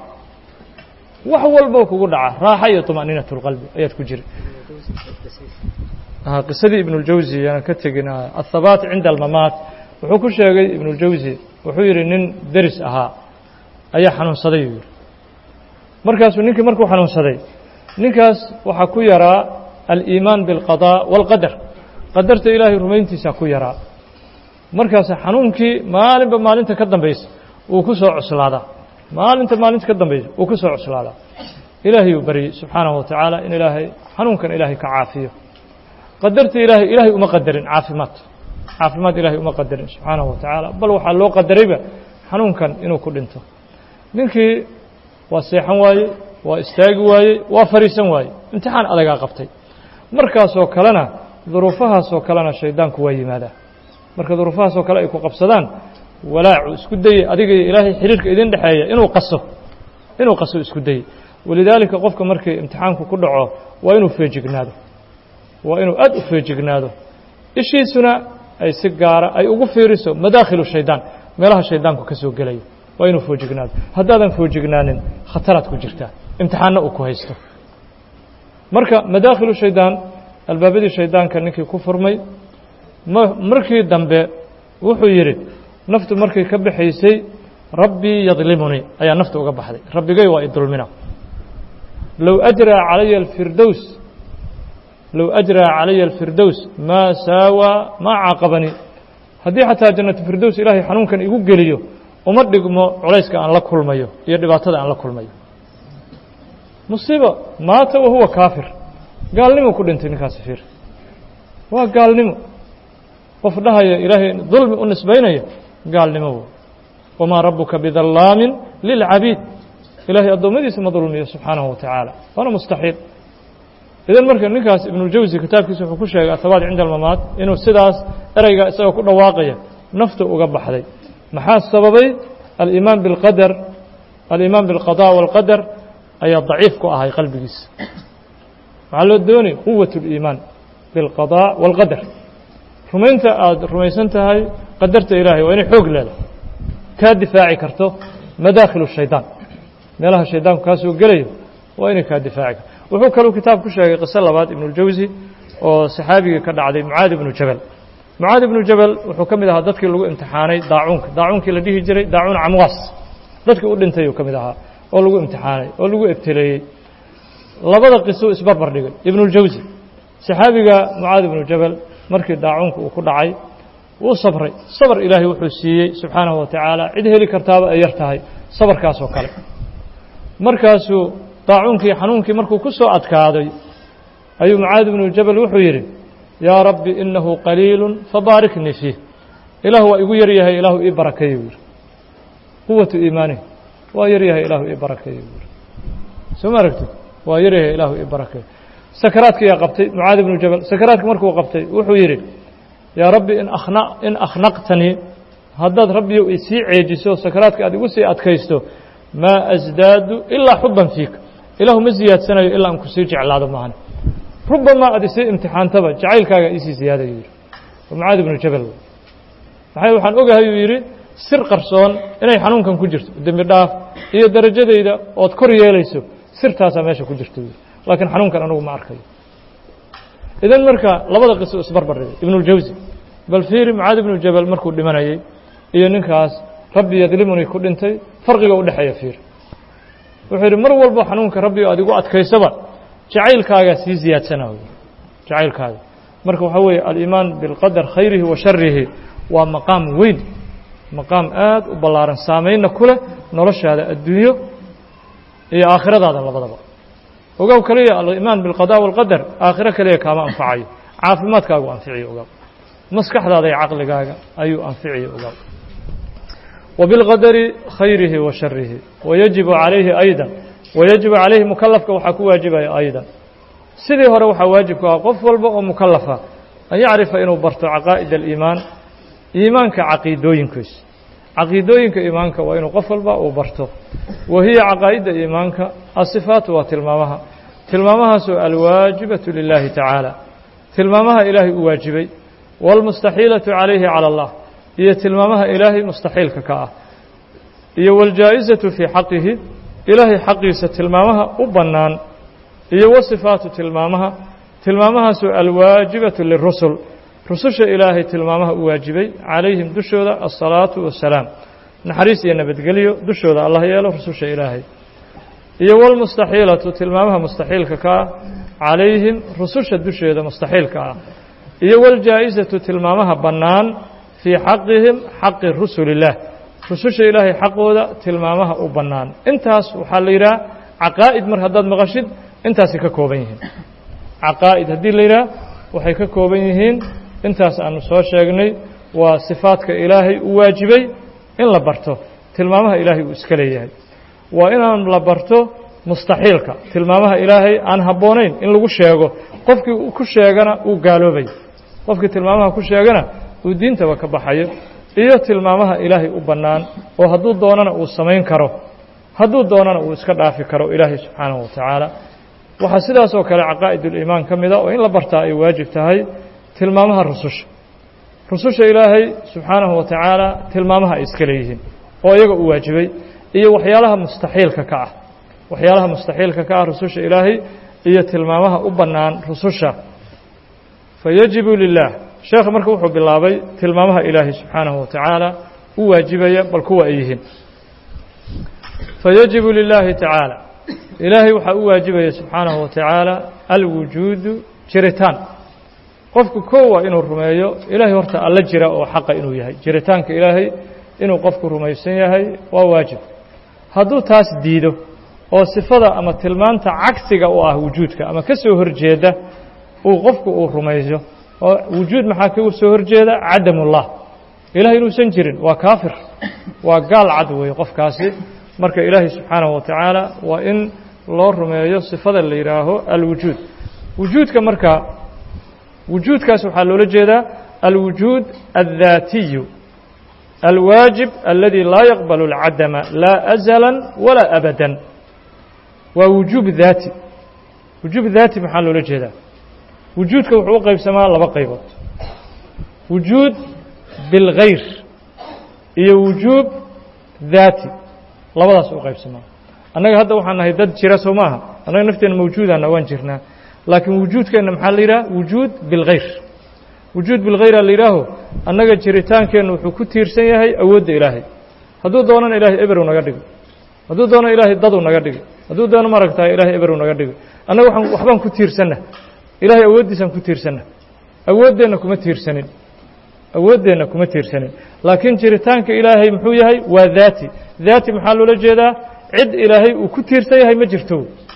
wax walboo kugu dhaca raaxa iyo طumaaniinatulqalbi ayaad ku jira qisadii ibnuljawsi yaan ka tegin athabaat cinda almamaat wuxuu ku sheegay ibnuljawsi wuxuu yidhi nin deris ahaa ayaa xanuunsaday uu yidhi markaasuu ninkii markuu xanuunsaday ninkaas waxaa ku yaraa aliimaan biاlqadaa wاlqadar qadarta ilaahay rumayntiisaa ku yaraa markaas xanuunkii maalinba maalinta ka dambaysa uu ku soo cuslaadaa maalinta maalinta ka dambaysa uu ku soo cuslaadaa ilaahay uu baryey subxaanahu wa tacaala in ilaahay xanuunkan ilaahay ka caafiyo qadarta ilaahay ilaahay uma qadarin caafimaad caafimaad ilaahay uma qadarin subxaanahu wa tacaala bal waxaa loo qadarayba xanuunkan inuu ku dhinto ninkii waa seexan waayey waa istaagi waayey waa fadhiisan waayey imtixaan adagaa qabtay markaasoo kalena duruufahaasoo kalena shaydaanku waa yimaadaa marka duruufahaasoo kale ay ku qabsadaan walaacu isku dayey adiga iyo ilaahay xiriirka idin dhexeeya inuu qaso inuu qaso isku dayey walidaalika qofka markii imtixaanku ku dhaco waa inuu feejignaado waa inuu aad u feejignaado ishiisuna ay si gaara ay ugu fiiriso madaakhilu shaydaan meelaha shaydaanku ka soo gelayo waa inuu foojignaado haddaadan foojignaanin khataraad ku jirtaa imtixaanna uu ku haysto marka madaakhilu shaydaan albaabadii shaydaanka ninkii ku furmay markii dambe wuxuu yidhi naftu markay ka baxaysay rabbii yadlimunii ayaa nafta uga baxday rabbigay waa idulmina low ajraa calaya alfirdows low ajraa calaya alfirdows maa saawaa maa caaqabanii haddii xataa jannatu firdows ilaahay xanuunkan igu geliyo uma dhigmo culayska aan la kulmayo iyo dhibaatada aan la kulmayo musiiba maata wahuwa kaafir gaalnimo ku dhintay ninkaasi fiir waa gaalnimo qof dhahaya ilaahay dulmi u nisbaynaya gaalnimo wamaa rabuka bidallaamin lilcabiid ilaahay addoommadiisa ma dulmiyo subxaanahu wa tacaala waana mustaxiil idan marka ninkaas ibnuljawsi kitaabkiisa wuxuu ku sheegay athabaat cinda almamaat inuu sidaas ereyga isagoo ku dhawaaqaya nafta uga baxday maxaa sababay aliimaan biاlqadar aliimaan biاlqadaa wاlqadar ayaa daciif ku ahay qalbigiisa waxaa loo doonay quwat اliimaan biاlqadaa wاlqadar rumaynta aada rumaysan tahay qadarta ilaahay waa inay xoog leedahay kaa difaaci karto madaakhil shaydaan meelaha shaydaanku kaa soo gelayo waa inay kaa difaaci karto wuxuu kaluu kitaab ku sheegay qiso labaad ibnuljawsi oo saxaabigii ka dhacday mucaad ibnu jabal mucaad ibnu jabal wuxuu ka mid ahaa dadkii lagu imtixaanay daacuunka daacuunkii la dhihi jiray daacuun camwaas dadkii u dhintay uu ka mid ahaa oo lagu imtixaanay oo lagu ebteleeyey labada qisuu isbarbar dhigay ibnuljawsi saxaabiga mucaad ibnu jabal markii daacuunka uu ku dhacay wuu sabray sabr ilaahay wuxuu siiyey subxaanahu wa tacaala cid heli kartaaba ay yar tahay sabarkaasoo kale markaasuu daacuunkii xanuunkii markuu ku soo adkaaday ayuu mucaad ibnu jabal wuxuu yidhi yaa rabbi inahu qaliilu fabaariknii fiih ilaah waa igu yaryahay ilaahu ii barakeeye buu yidhi quwatu iimaanihi waa yaryahay ilaahu ii barakeeye buu yidhi soo ma aragtid waa yaryahay ilaahu ii barakeeye sakaraadkiyaa qabtay mucaad ibnu jabal sakaraadki markuu qabtay wuxuu yidhi yaa rabbi in akhna in akhnaqtanii haddaad rabbiyow isii ceejiso sakaraadka aad igu sii adkaysto maa asdaadu ilaa xuban fiik ilaahu ma ziyaadsanayo ilaa aan kusii jeclaado maahan rubamaa aad isii imtixaantaba jacaylkaaga isii ziyaadayo yidhi mucaad ibnu jabal maxay waxaan ogahay uu yidhi sir qarsoon inay xanuunkan ku jirto dembi dhaaf iyo darajadayda ood kor yeelayso sirtaasaa meesha ku jirta yidhi laakiin xanuunkan anugu ma arkayo idan marka labada qiso isbarbar dhigay ibnuljawsi bal fiiri mucaad ibnu jabal markuu dhimanayey iyo ninkaas rabbi yadlimunii ku dhintay farqiga u dhexeeya fiir wuxuu yidhi mar walbo xanuunka rabbi aad igu adkaysaba jacaylkaagaa sii ziyaadsanayo jacaylkaaga marka waxaa weeye aliimaan bilqadar khayrihi wa sharihi waa maqaam weyn maqaam aad u ballaaran saameynna ku leh noloshaada adduunyo iyo aakhiradaada labadaba ogow kaliya aliimaan bilqada walqadar aakhiro kaliya kaama anfacayo caafimaadkaagu anficiyo ogow maskaxdaada iyo caqligaaga ayuu anficiyo ogow وبالqadri khayrihi wa sharihi wayajibu calayhi ayda wayajibu calayhi mukalafka waxaa ku waajibaya ayda sidii hore waxaa waajib ku ah qof walba oo mukalafa an yacrifa inuu barto caqaa'id aliimaan iimaanka caqiidooyinkiisa caqiidooyinka iimaanka waa inuu qof walba uu barto wa hiya caqaa'idda iimaanka asifaatu waa tilmaamaha tilmaamahaasoo alwaajibatu lilaahi tacaala tilmaamaha ilaahay u waajibay wاlmustaxiilatu calayhi calى اllah iyo tilmaamaha ilaahay mustaxiilka ka ah iyo wاljaa'izatu fii xaqihi ilaahay xaqiisa tilmaamaha u bannaan iyo wa sifaatu tilmaamaha tilmaamahaasu alwaajibatu lirusul rususha ilaahay tilmaamaha u waajibay calayhim dushooda asalaatu wassalaam naxariis iyo nabadgelyo dushooda allah yeelo rususha ilaahay iyo walmustaxiilatu tilmaamaha mustaxiilka ka ah calayhim rususha dusheeda mustaxiilka ah iyo waljaa-isatu tilmaamaha bannaan fii xaqihim xaqi rusulillaah rususha ilaahay xaqooda tilmaamaha u bannaan intaas waxaa la yidhaha caqaa'id mar haddaad maqashid intaasay ka kooban yihiin caqaa'id haddii la yidhaha waxay ka kooban yihiin intaas aanu soo sheegnay waa sifaadka ilaahay u waajibay in la barto tilmaamaha ilaahay uu iska leeyahay waa inaan la barto mustaxiilka tilmaamaha ilaahay aan habboonayn in lagu sheego qofkii ku sheegana uu gaaloobay qofkii tilmaamaha ku sheegana uu diintaba ka baxayo iyo tilmaamaha ilaahay u bannaan oo hadduu doonana uu samayn karo hadduu doonana uu iska dhaafi karo ilaahay subxaanahu wa tacaala waxaa sidaas oo kale caqaa'iduliimaan ka mida oo in la bartaa ay waajib tahay tilmaamaha rususha rususha ilaahay subxaanahu wa tacaala tilmaamaha ay iska leeyihiin oo iyaga u waajibay iyo waxyaalaha mustaxiilka ka ah waxyaalaha mustaxiilka ka ah rususha ilaahay iyo tilmaamaha u bannaan rususha fayajibu lilah sheekha marka wuxuu bilaabay tilmaamaha ilaahay subxaanahu wa tacaala u waajibaya bal kuwa ay yihiin fayajibu lilaahi tacaala ilaahay waxaa u waajibaya subxaanahu wa tacaala alwujuudu jiritaan qofku koo waa inuu rumeeyo ilaahay horta alla jira oo xaqa inuu yahay jiritaanka ilaahay inuu qofku rumaysan yahay waa waajib hadduu taas diido oo sifada ama tilmaanta cagsiga u ah wujuudka ama ka soo horjeeda uu qofku uu rumayso oo wujuud maxaa ka soo horjeeda cadamullah ilahay inuusan jirin waa kaafir waa gaal cad weeye qofkaasi marka ilaahay subxaanahu wa tacaala waa in loo rumeeyo sifada la yidhaaho alwujuud wujuudka marka wujuudkaas waxaa loola jeedaa alwujuud addaatiyu alwaajib aladi laa yaqbalu اlcadama laa azala walaa abadan waa wujuub daati wujuub daati maxaa loola jeedaa wujuudka wuxuu u qaybsamaa laba qaybood wujuud bilgayr iyo wujuub daati labadaas u qaybsamaa annaga hadda waxaan nahay dad jira soo maaha annaga nafteena mawjuudana waan jirnaa laakiin wujuudkeenna maxaa la yidhaha wujuud bilgayr wujuud bilgayra la yidhaaho annaga jiritaankeenna wuxuu ku tiirsan yahay awoodda ilaahay hadduu doonana ilaahay eberow naga dhigo hadduu doono ilaahay daduu naga dhigo hadduu doono maaragtahay ilaahay eberow naga dhigo annaga waxaan waxbaan ku tiirsanna ilaahay awooddiisaan ku tiirsanna awooddeenna kuma tiirsanin awooddeenna kuma tiirsanin laakiin jiritaanka ilaahay muxuu yahay waa daati daati maxaa loola jeedaa cid ilaahay uu ku tiirsan yahay ma jirto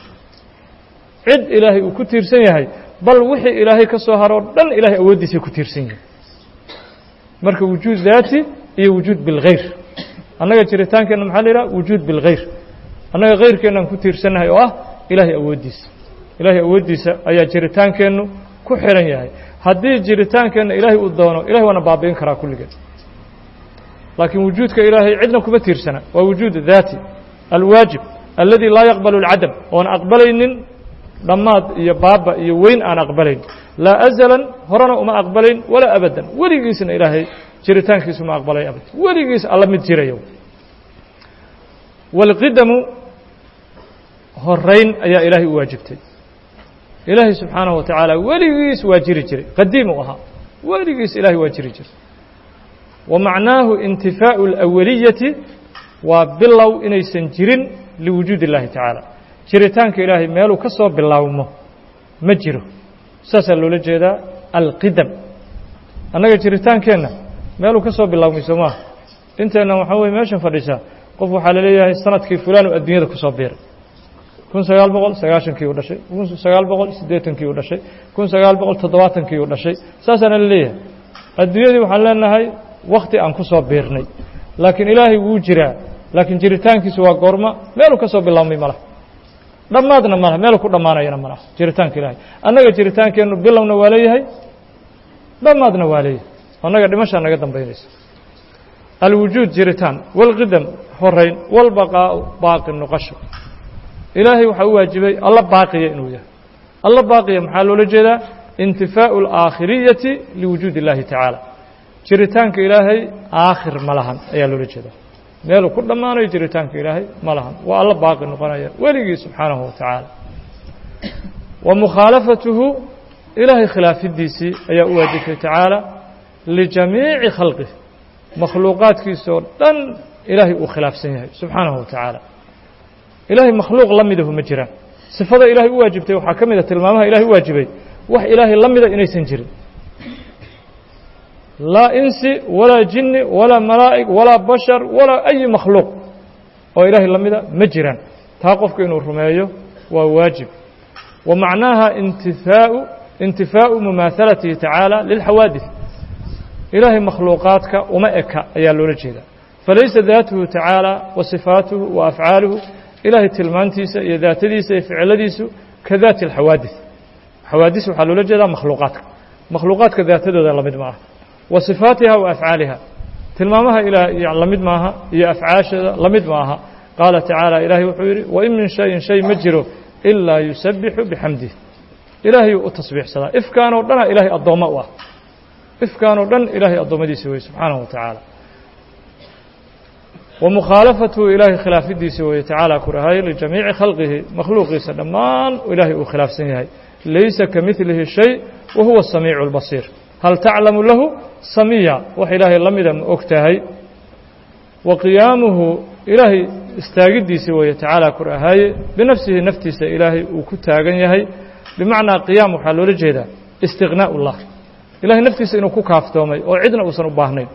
cid ilaahay uu ku tiirsan yahay bal wixii ilaahay ka soo haro o dhan ilahay awooddiisay ku tiirsan yihin marka wujuud daati iyo wujuud bilgayr annaga jiritaankeenna maxaa la yidhaha wujuud bilgayr annaga kayrkeennaan ku tiirsannahay oo ah ilaahay awooddiisa ilaahay awooddiisa ayaa jiritaankeennu ku xihan yahay haddii jiritaankeenna ilaahay uu doono ilahay waana baabi'in karaa kulligeed laakiin wujuudka ilaahay cidna kuma tiirsana waa wujuud daati alwaajib aladi laa yaqbalu اlcadam oon aqbalaynin dhammaad iyo baaba iyo weyn aan aqbalayn laa azalan horena uma aqbalayn walaa abadan weligiisna ilaahay jiritaankiisu ma aqbalay abad weligiis alla mid jirayo wاlqidamu horayn ayaa ilaahay u waajibtay ilaahay subxaanaه wa tacaala weligiis waa jiri jiray qadiim u ahaa weligiis ilahay waa jiri jiray wa macnaahu intifaaءu اlأwaliyati waa bilow inaysan jirin liwujuud اllahi tacaala jiritaanka ilaahay meeluu ka soo bilaawmo ma jiro saasaa loola jeedaa alqidam annaga jiritaankeenna meeluu ka soo bilaawmay soo maaha inteenna waxaa weye meeshan fadhisaa qof waxaa la leeyahay sanadkii fulaan oo adduunyada ku soo biiray kun sagaal boqol sagaashankii uu dhashay kun sagaal boqol siddeetankii uu dhashay kun sagaal boqol toddobaatankii uu dhashay saasaana la leeyahay adduunyadii waxaan leenahay wakti aan ku soo biirnay laakiin ilaahay wuu jiraa laakiin jiritaankiisu waa goorma meeluu ka soo bilaabmay malaha dhammaadna malaha meeluu ku dhammaanayana malaha jiritaanka ilaahay annaga jiritaankeennu bilowna waa leeyahay dhammaadna waa leeyahay annaga dhimashaa naga dambaynaysa alwujuud jiritaan walqidam horayn walbaqaa'u baaqi noqosho ilaahay waxaa u waajibay alla baaqiya inuu yahay alla baaqiya maxaa loola jeedaa intifaa'u alaakhiriyati liwujuud اllahi tacaala jiritaanka ilaahay aakhir ma lahan ayaa loola jeedaa meeluu ku dhammaanayo jiritaanka ilaahay ma lahan waa alla baaqi noqonaya weligii subxaanahu wa tacaala wa mukhaalafatuhu ilaahay khilaafidiisii ayaa u waajibtay tacaala lijamiici khalqih makhluuqaadkiisoo dhan ilaahay uu khilaafsan yahay subxaanahu wa tacaala ilaahay makhluuq la midahu ma jiraan sifada ilaahay u waajibtay waxaa ka mid a tilmaamaha ilahay u waajibay wax ilaahay la mida inaysan jirin laa insi walaa jinni walaa malaa'ig walaa bashar walaa ayi makhluuq oo ilaahay la mida ma jiraan taa qofku inuu rumeeyo waa waajib wa macnaaha intifaau intifaau mumaahalatihi tacaala lilxawaadis ilaahay makhluuqaadka uma eka ayaa loola jeedaa falaysa daatuhu tacaala wa sifaatuhu wa afcaaluhu ilaahay tilmaantiisa iyo daatadiisa iyo ficiladiisu ka daati alxawaadis xawaadis waxaa loola jeedaa makhluuqaadka makhluuqaadka daatadooda la mid ma aha wa sifaatiha wa afcaaliha tilmaamaha ilaa la mid maaha iyo afcaasheeda la mid ma aha qaala tacaala ilaahay wuxuu yidhi wain min shayin shay ma jiro ilaa yusabbixu bixamdih ilaahayuu u tasbiixsadaa ifkaanoo dhana ilaahay addoommo u ah ifkaanoo dhan ilaahay addoommadiisa weye subxaanahu wa tacaala wa mukhaalafatuhu ilaahay khilaafidiisa weeye tacaala ku dhahay lijamiici khalqihi makhluuqiisa dhammaan ilaahay uu khilaafsan yahay laysa ka midlihi shay wa huwa samiicu اlbasiir hal taclamu lahu samiya wax ilaahay la mida ma og tahay wa qiyaamuhu ilaahay istaagiddiisa weeye tacaala ku dhahaaye binafsihi naftiisa ilaahay uu ku taagan yahay bimacnaa qiyaam waxaa loola jeedaa istiqnaa ullah ilahay naftiisa inuu ku kaaftoomay oo cidna uusan u baahnayn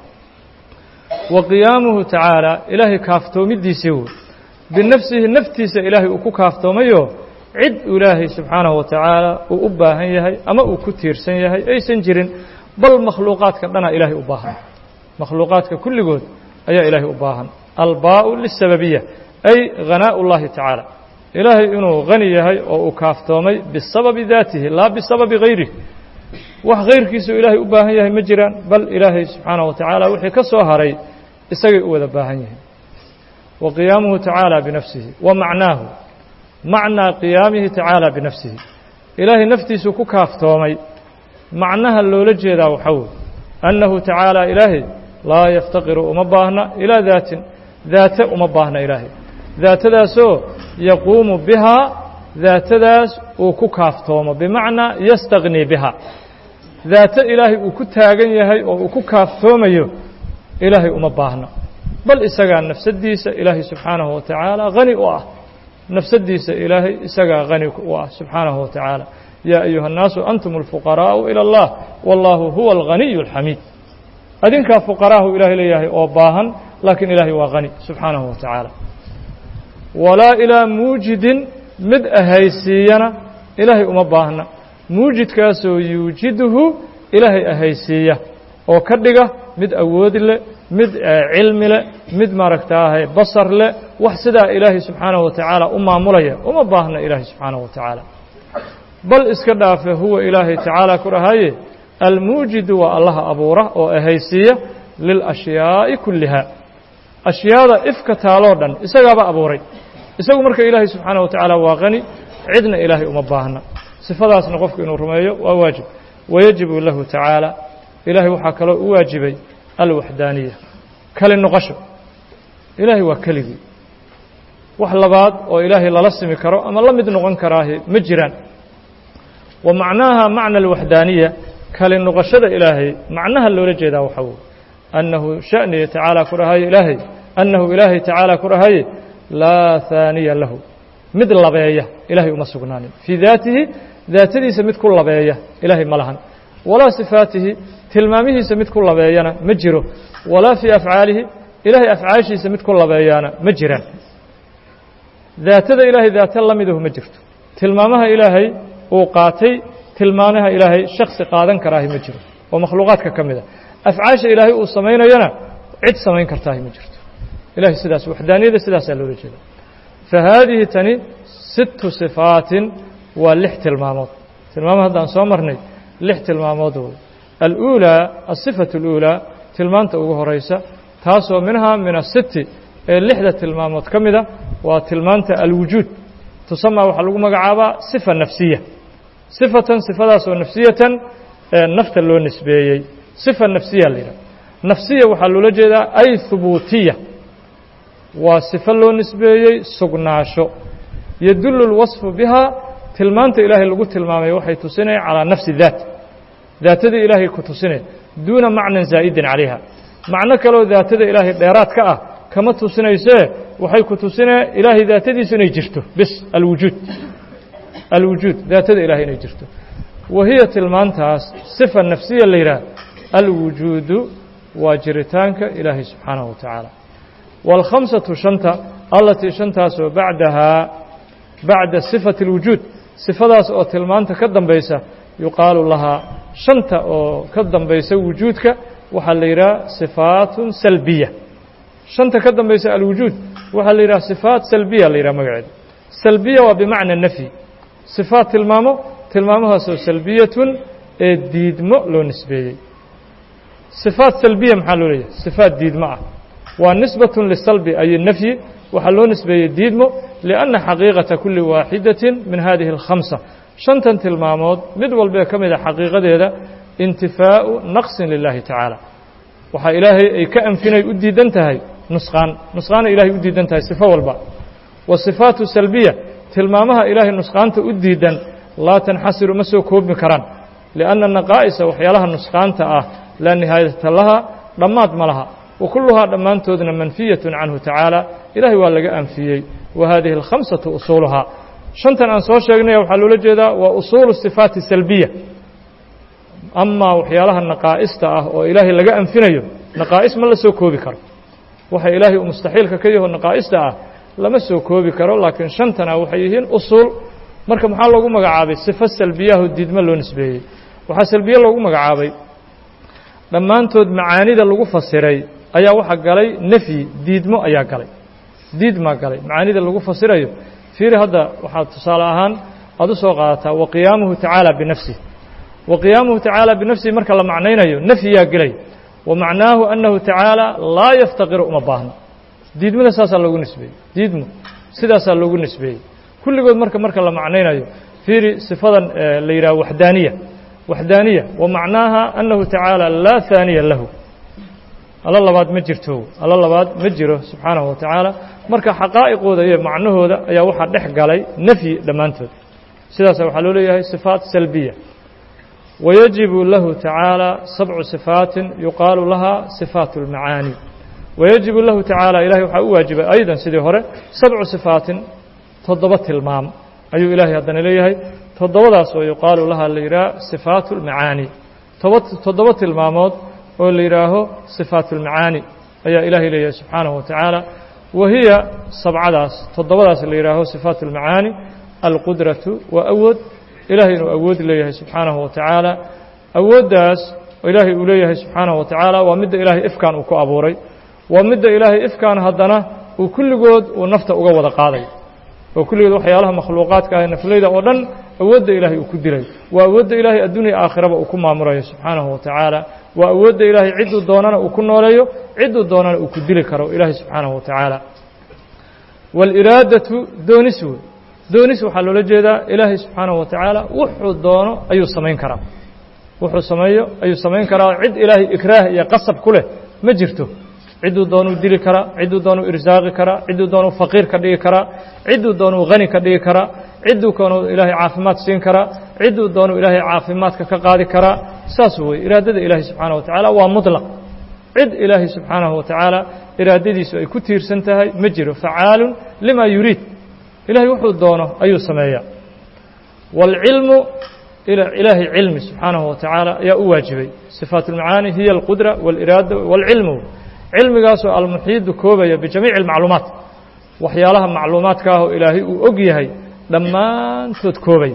wa qiyaamuhu tacaala ilaahay kaaftoomidiisii wey binafsihi naftiisa ilaahay uu ku kaaftoomayo cid ilaahay subxaanahu wa tacaala uu u baahan yahay ama uu ku tiirsan yahay aysan jirin bal makhluuqaadka dhanaa ilaahay u baahan makhluuqaadka kulligood ayaa ilaahay u baahan albaau lisababiya ay hanaa ullahi tacaala ilaahay inuu hani yahay oo uu kaaftoomay bisababi daatihi laa bisababi hayrih wax hayrkiisu ilaahay u baahan yahay ma jiraan bal ilaahay subxaanaه wa tacaala wixii ka soo haray isagay u wada baahan yihiin wa qiyaamuhu tacaala binafsihi wa macnaahu macnaa qiyaamihi tacaala binafsihi ilaahay naftiisuu ku kaaftoomay macnaha loola jeedaa waxaa wey annahu tacaala ilaahay laa yaftaqiru uma baahna ilaa daatin daate uma baahna ilaahay daatadaasoo yaquumu bihaa daatadaas uu ku kaaftoomo bimacnaa yastagni biha daato ilaahay uu ku taagan yahay oo uu ku kaaftoomayo ilaahay uma baahna bal isagaa nafsaddiisa ilaahay subxaanahu wa tacaala hani u ah nafsaddiisa ilaahay isagaa hani u ah subxaanahu wa tacaala yaa ayuha الnaasu antum اlfuqaraa'u ilى اllah wallaahu huwa alghaniyu اlxamiid adinkaa fuqaraahu ilaahay leeyahay oo baahan laakiin ilaahay waa hani subxaanahu wa tacaala walaa ilaa muujidin mid ahaysiiyana ilaahay uma baahna muujidkaasoo yuujiduhu ilaahay ahaysiiya oo ka dhiga mid awood leh mid cilmi leh mid maaragtaahay basar leh wax sidaa ilaahay subxaanahu wa tacaala u maamulaya uma baahna ilaahay subxaanahu wa tacaala bal iska dhaafe huwa ilaahay tacaala ku dhahaye almuujidu waa allaha abuura oo ahaysiiya lilأshyaaءi kulliha ashyaada ifka taaloo dhan isagaaba abuuray isagu marka ilaahay subxaanaه wa tacaala waa qani cidna ilaahay uma baahna sifadaasna qofku inuu rumeeyo waa waajib wayajibu lahu tacaala ilaahay waxaa kaloo u waajibay alwaxdaaniya kali noqosho ilaahay waa keligii wax labaad oo ilaahay lala simi karo ama la mid noqon karaahi ma jiraan wa macnaaha macna alwaxdaaniya kali noqoshada ilaahay macnaha loola jeedaa waxaa wey annahu sha'niya tacaala ku dhahaye ilaahay annahu ilaahay tacaala ku dhahaye laa haaniya lahu mid labeeya ilaahay uma sugnaanin fii daatihi daatadiisa mid ku labeeya ilaahay ma lahan walaa sifaatihi tilmaamihiisa mid ku labeeyana ma jiro walaa fii afcaalihi ilaahay afcaashiisa mid ku labeeyaana ma jiraan daatada ilaahay daata la midahu ma jirto tilmaamaha ilaahay uu qaatay tilmaamaha ilaahay shaksi qaadan karaahi ma jiro oo makhluuqaadka ka mid a afcaasha ilaahay uu samaynayana cid samayn kartaahi ma jirto ilahay sidaas waxdaaniyada sidaasaa loola jeeda fa haadihi tani sittu sifaatin waa lix tilmaamood tilmaamo haddaan soo marnay lix tilmaamood wey aluulaa asifatu اluulaa tilmaanta ugu horaysa taasoo minhaa min asiti ee lixda tilmaamood ka mida waa tilmaanta alwujuud tusamaa waxaa lagu magacaabaa sifa nafsiya sifatan sifadaasoo nafsiyatan ee nafta loo nisbeeyey sifa nafsiya la yidhaha nafsiya waxaa loola jeedaa ay hubuutiya waa sifo loo nisbeeyey sugnaasho yadullu اlwasfu bihaa tilmaanta ilaahay lagu tilmaamay waxay tusinaya calaa nafsi daat daatadii ilaahay ku tusinaya duuna macnan zaa'idin calayha macno kaleo daatada ilaahay dheeraad ka ah kama tusinaysee waxay ku tusinaya ilaahay daatadiisu inay jirto bis alwujuud alwujuud daatada ilahay inay jirto wa hiya tilmaantaas sifa nafsiya la yidhaah alwujuudu waa jiritaanka ilaahay subxaanahu wa tacaala wاlkhamsatu shanta allatii shantaasoo bacdahaa bacda sifati اlwujuud sifadaas oo tilmaanta ka dambaysa yuqaalu lahaa shanta oo ka dambaysa wujuudka waxaa la yidhaha sifaatun salbiya shanta ka dambaysa alwujuud waxaa la yidhaha sifaat salbiya la yidhaha magaceeda salbiya waa bimacna nafyi sifaat tilmaamo tilmaamahaasoo salbiyatun ee diidmo loo nisbeeyey sifaat salbiya maxaa loo leeyahay sifaat diidmo ah waa nisbatun lisalbi ay nafyi waxaa loo nisbeeyey diidmo lianna xaqiiqata kuli waaxidatin min hadihi alkhamsa shantan tilmaamood mid walbee ka mid a xaqiiqadeeda intifaa'u naqsin lilahi tacaala waxaa ilaahay ay ka anfinay u diidan tahay nusqaan nusqaana ilahay u diidan tahay sifo walba wa sifaatu salbiya tilmaamaha ilaahay nusqaanta u diidan laa tanxasiru ma soo koobmi karaan lianna naqaa'isa waxyaalaha nusqaanta ah laa nihaayata laha dhammaad ma laha wa kulluhaa dhammaantoodna manfiyatun canhu tacaala ilahay waa laga anfiyey wa hadihi alkhamsatu usuuluhaa shantan aan soo sheegnaya waxaa loola jeedaa waa usuulu sifaati salbiya amaa waxyaalaha naqaa'ista ah oo ilaahay laga anfinayo naqaa'is ma la soo koobi karo waxa ilaahay uu mustaxiilka ka yaho naqaa'ista ah lama soo koobi karo laakiin shantana waxay yihiin usuul marka maxaa loogu magacaabay sifo salbiyaho diidmo loo nisbeeyey waxaa salbiye loogu magacaabay dhammaantood macaanida lagu fasiray ayaa waxaa galay nefyi diidmo ayaa galay diidmaa galay macaanida lagu fasirayo fiiri hadda waxaad tusaale ahaan aad u soo qaadataa wa qiyaamuhu tacaala binafsih wa qiyaamuhu tacaala binafsihi marka la macnaynayo nafyiyaa gelay wa macnaahu annahu tacaala laa yaftaqiru uma baahno diidmada saasaa loogu nisbeeyey diidmo sidaasaa loogu nisbeeyey kulligood marka marka la macnaynayo fiiri sifadan la yidhaha waxdaaniya waxdaaniya wa macnaaha annahu tacaala laa haaniya lahu alla labaad ma jirto alla labaad ma jiro subxaanahu wa tacaala marka xaqaa'iqooda iyo macnahooda ayaa waxaa dhex galay nafyi dhammaantood sidaasa waxaa loo leeyahay sifaat salbiya wayajibu lahu tacaala sabcu sifaatin yuqaalu laha sifaat اlmacaani wayajibu lahu tacaala ilahay waxaa u waajibay aydan sidii hore sabcu sifaatin toddoba tilmaam ayuu ilaahay haddana leeyahay toddobadaas oo yuqaalu laha la yidhaha sifaat اlmacaani toba toddoba tilmaamood oo la yidhaaho sifaat اlmacaani ayaa ilaahay leeyahay subxaanahu wa tacaala wa hiya sabcadaas toddobadaas la yidhaaho sifaat اlmacaani alqudratu waa awood ilahay inuu awood leeyahay subxaanahu wa tacaala awooddaas oo ilaahay uu leeyahay subxaanahu wa tacaala waa midda ilaahay ifkaan uu ku abuuray waa midda ilaahay ifkaan haddana uu kulligood uu nafta uga wada qaaday oo kulligood waxyaalaha makhluuqaadka ah nafleyda oo dhan awoodda ilaahay uu ku dilay waa awoodda ilaahay adduunya aakhiraba uu ku maamulayo subxaanahu wa tacaala waa awoodda ilaahay cidduu doonana uu ku nooleeyo cidduu doonana uu ku dili karo ilaahay subxaanahu wa tacaala waاliraadatu doonis wey doonis waxaa loola jeedaa ilaahay subxaanahu wa tacaala wuxuu doono ayuu samayn karaa wuxuu sameeyo ayuu samayn karaa cid ilaahay ikraah iyo qasab ku leh ma jirto cidduu doonuu dili karaa cidduu doonuu irsaaqi karaa cidduu doonuu faqiir ka dhigi karaa cidduu doonuu hani ka dhigi karaa cidduu doonuu ilaahay caafimaad siin karaa cidduu doonuu ilaahay caafimaadka ka qaadi karaa saas weye iraadada ilaahay subxaanahu wa tacaala waa muطlaq cid ilaahay subxaanahu wa tacaala iraadadiisu ay ku tiirsan tahay ma jiro facaalun lima yuriid ilahay wuxuu doono ayuu sameeyaa wاlcilmu ilaahay cilmi subxaanahu wa tacaala ayaa u waajibay sifaat اlmacaani hiya alqudra wاliraada wاlcilmu cilmigaasoo almuxiidu koobaya bijamiici اlmacluumaat waxyaalaha macluumaadka ah oo ilaahay uu og yahay dhammaantood koobay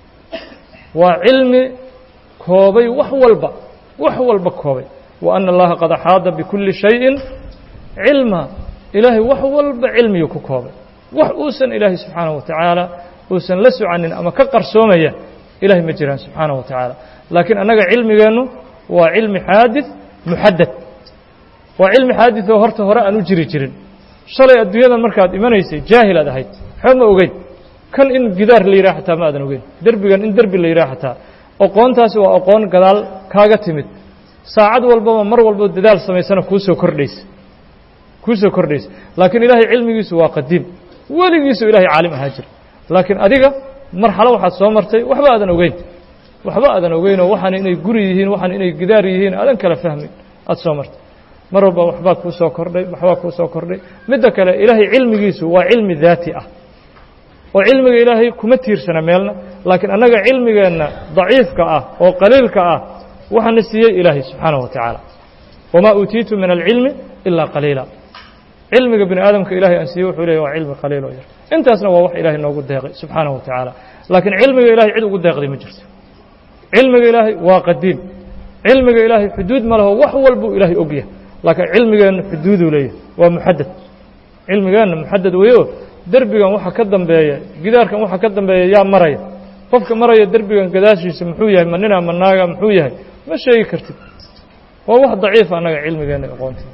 waa cilmi koobay wax walba wax walba koobay wa ana allaha qad axaada bikulli shayin cilma ilaahay wax walba cilmiyuu ku koobay wax uusan ilaahay subxaanahu wa tacaala uusan la socanin ama ka qarsoomaya ilahay ma jiraan subxaanahu wa tacaala laakiin annaga cilmigeennu waa cilmi xaadid muxadad waa cilmi xaadid oo horta hore aan u jiri jirin shalay adduunyadan markaad imanaysay jaahil aad ahayd waxba ma ogeyn kan in gidaar la yidhaha xataa ma aadan ogeyn derbigan in derbi la yidhaha xataa oqoontaasi waa oqoon gadaal kaaga timid saacad walbaba mar walbo dadaal samaysana kuu soo kordhaysa kuu soo kordhaysa laakiin ilaahay cilmigiisu waa qadiim weligiisu ilahay caalim ahaa jira laakiin adiga marxalo waxaad soo martay waxba aadan ogeyn waxba aadan ogeynoo waxaan inay guri yihiin waxaan inay gidaar yihiin aadan kala fahmin aada soo martay mar walba waxbaa kuu soo kordhay waxbaa kuu soo kordhay midda kale ilaahay cilmigiisu waa cilmi daati ah oo cilmiga ilaahay kuma tiirsana meelna laakiin annaga cilmigeenna daciifka ah oo qaliilka ah waxaana siiyey ilaahay subxaanahu wa tacaala wamaa uutiitu min alcilmi ilaa qaliila cilmiga bini aadamka ilahay aan siiyey wuxuu leeyahy waa cilmi qaliil oo yar intaasna waa wax ilaahay noogu deeqay subxaanahu wa tacaala laakiin cilmiga ilahay cid ugu deeqday ma jirto cilmiga ilaahay waa qadiim cilmiga ilaahay xuduud ma laho wax walbuu ilaahay ogyahay laakiin cilmigeenna xuduuduu leeyahay waa muxadad cilmigeenna muxadad weyo derbigan waxa ka dambeeya gidaarkan waxa ka dambeeya yaa maraya qofka maraya derbigan gadaashiisa muxuu yahay ma nina ma naaga muxuu yahay ma sheegi kartid waa wax daciifa annaga cilmigeenna aqoonteeda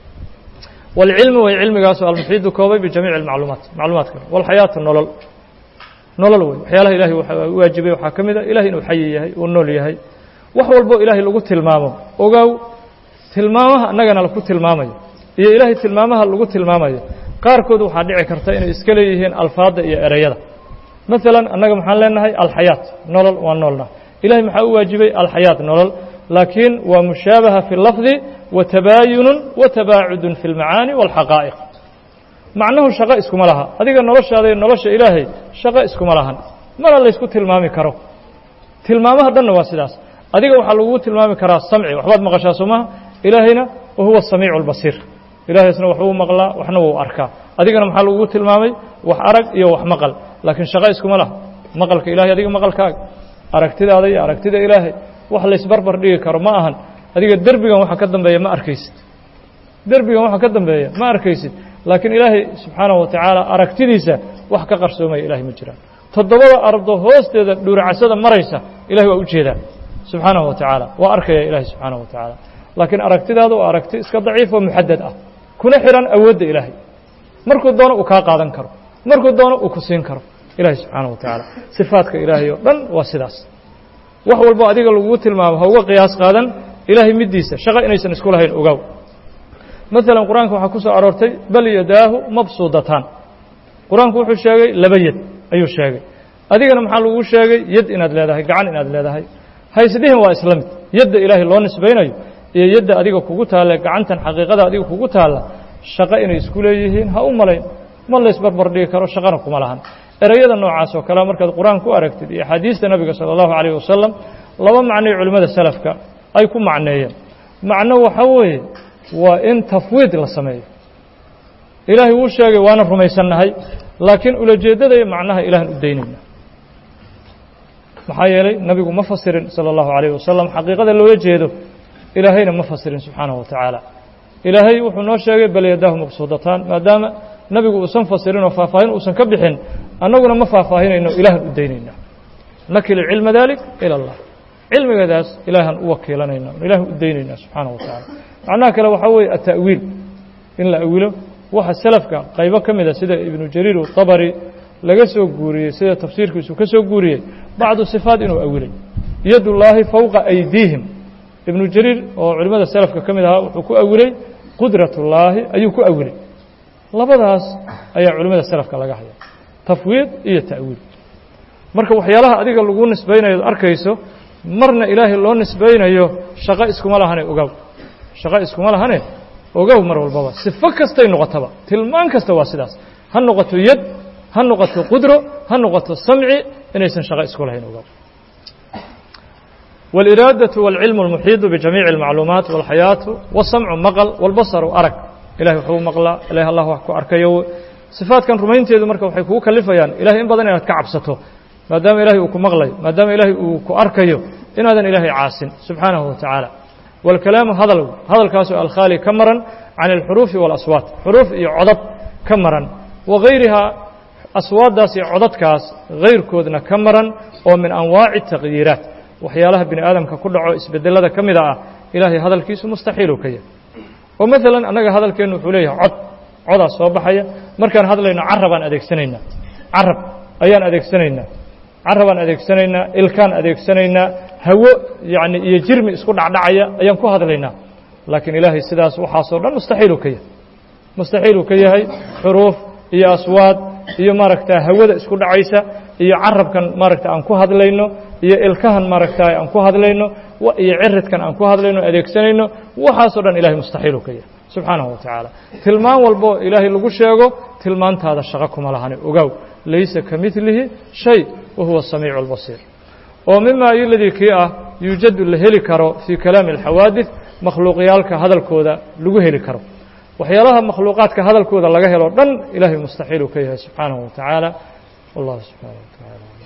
wاlcilmu way cilmigaasu almuxiidu koobay bijamiici اlmacluumaat macluumaadka walxayaatu nolol nolol wey waxyaalaha ilahay waajibay waxaa ka mid a ilahay inuu xayi yahay uu nool yahay wax walbo ilaahay lagu tilmaamo ogaaw tilmaamaha annagana laku tilmaamayo iyo ilaahay tilmaamaha lagu tilmaamayo qaarkood waxaa dhici karta inay iska leeyihiin alfaadda iyo ereyada maalan annaga maxaan leenahay alxayaat nolol waa noolna ilahay maxaa u waajibay alxayaat nolol laakiin waa mushaabaha fi lafdi wa tabaayunun wa tabaacudun fi اlmacaani wاlxaqaa'iq macnuhu shaqo iskuma laha adiga noloshaada iyo nolosha ilaahay shaqo iskuma lahan mana laysku tilmaami karo tilmaamaha dhanna waa sidaas adiga waxaa lagugu tilmaami karaa samci waxbaad maqashaa soomaha ilaahayna wa huwa samiicu اlbasiir ilahaysna waxbuu maqlaa waxna wuu arkaa adigana maxaa lagugu tilmaamay wax arag iyo wax maqal laakiin shaqo iskuma laha maqalka ilahay adiga maqalkaaga aragtidaada iyo aragtida ilaahay wax laysbarbar dhigi karo ma ahan adiga derbigan waxa ka dambeeya ma arkaysid derbigan waxa ka dambeeya ma arkaysid laakiin ilaahay subxaanahu wa tacaala aragtidiisa wax ka qarsoomaya ilahay ma jiraan toddobada ardo hoosteeda dhuuracasada maraysa ilahay waa u jeedaa subxaanahu wa tacaala waa arkaya ilahay subxaanahu wa tacaala laakiin aragtidaada waa aragti iska daciif oo muxadad ah kuna xihan awoodda ilaahay markuu doono uu kaa qaadan karo markuu doono uu ku siin karo ilahay subxaanahu wa tacaala sifaadka ilaahay oo dhan waa sidaas wax walbo adiga lagugu tilmaamo ha uga qiyaas qaadan ilaahay middiisa shaqo inaysan isku lahayn ogaaw maalan qur-aanka waxaa ku soo aroortay bal yadaahu mabsuudataan qur-aanku wuxuu sheegay laba yad ayuu sheegay adigana maxaa lagu sheegay yad inaad leedahay gacan inaad leedahay haysdhihin waa isla mid yadda ilaahay loo nisbaynayo iyo yadda adiga kugu taalla gacantan xaqiiqada adiga kugu taalla shaqo inay isku leeyihiin ha u malayn ma laysbarbar dhigi karo shaqana kuma lahan ereyada noocaas oo kale markaad qur-aan ku aragtid iyo axaadiista nabiga sala allahu calayh wasalam laba macnoy culimmada salafka ay ku macneeyeen macno waxa weeye waa in tafwiid la sameeyo ilaahay wuu sheegay waana rumaysannahay laakiin ulajeeddada iyo macnaha ilahan u daynayna maxaa yeelay nabigu ma fasirin sala allahu calayh wasalam xaqiiqada loola jeedo ilaahayna ma fasirin subxaanahu wa tacaala ilaahay wuxuu noo sheegay bal yadaahu mabsuudataan maadaama nabigu uusan fasirin oo faahfaahin uusan ka bixin annaguna ma faahfaahinayno ilahan u daynayna nakil cilma dalik ila allah cilmigadaas ilaahan u wakiilanayna ilahan u daynayna subxaanahu wa tacaala macnaha kale waxaa weeye ata'wiil in la awilo waxa selafka qaybo ka mida sida ibnu jariir uطabari laga soo guuriyey sida tafsiirkiisu ka soo guuriyey bacdu sifaat inuu awilay yad ullaahi fowqa aydiihim ibnu jariir oo culimmada selafka ka mid ahaa wuxuu ku awilay qudrat ullaahi ayuu ku awilay labadaas ayaa culimmada selafka laga haya tafwiid iyo ta'wiil marka waxyaalaha adiga lagu nisbaynayo arkayso marna ilaahay loo nisbaynayo shaqo iskuma lahane ogow shaqo iskuma lahane ogow mar walbaba sifo kastay noqotaba tilmaan kasta waa sidaas ha noqoto yad ha noqoto qudro ha noqoto samci inaysan shaqo isku lahayn ogow والإرادة والعلم المحيط بجميع المعلومات والحياة والسمع مقل والبصر أرك إلهي وحو مقلا إلهي الله وحكو أركيو صفات كان رمينتيdu marka waxay kugu kalifayaan ilahay in badan inaad ka cabsato maadaama ilahay uu ku maqlayo maadaama ilahay uu ku arkayo inaadan ilaahay caasin subxaanahu wa tacaala wاlkalaamu hadal hadalkaasoo alkhaali ka maran can اlxuruufi wاlaswaat xuruuf iyo codad ka maran wagayrihaa aswaaddaas iyo codadkaas gayrkoodna ka maran oo min anwaaci taqyiiraat waxyaalaha bini aadamka ku dhaco isbedelada ka mida ah ilaahay hadalkiisu mustaxiiluu ka yahay oo maalan annaga hadalkeennu wuxuu leeyahay cod codaa soo baxaya markaan hadlayno carabaan adeegsanaynaa carab ayaan adeegsanaynaa carabaan adeegsanaynaa ilkaan adeegsanaynaa hawo yacni iyo jirmi isku dhacdhacaya ayaan ku hadlaynaa laakiin ilaahay sidaas waxaasoo dhan mustaxiiluu ka yahay mustaxiiluu ka yahay xuruuf iyo aswaad iyo maaragta hawada isku dhacaysa iyo carabkan maaragta aan ku hadlayno iyo ilkahan maaragta aan ku hadlayno iyo ciridkan aan ku hadlayno adeegsanayno waxaasoo dhan ilahay mustaxiilu ka yahay subxaanahu wa tacaala tilmaan walbo ilaahay lagu sheego tilmaantaada shaqo kuma lahani ogow laysa ka midlihi shay wa huwa samiicu albasiir oo mima iladii kii ah yuujadu la heli karo fii kalaami alxawaadid makhluuqyaalka hadalkooda lagu heli karo waxyaalaha makhluuqaadka hadalkooda laga helo dhan ilaahay mustaxiil uu ka yahay subxaanahu wa tacaala wallahu subxaanaه wa taعala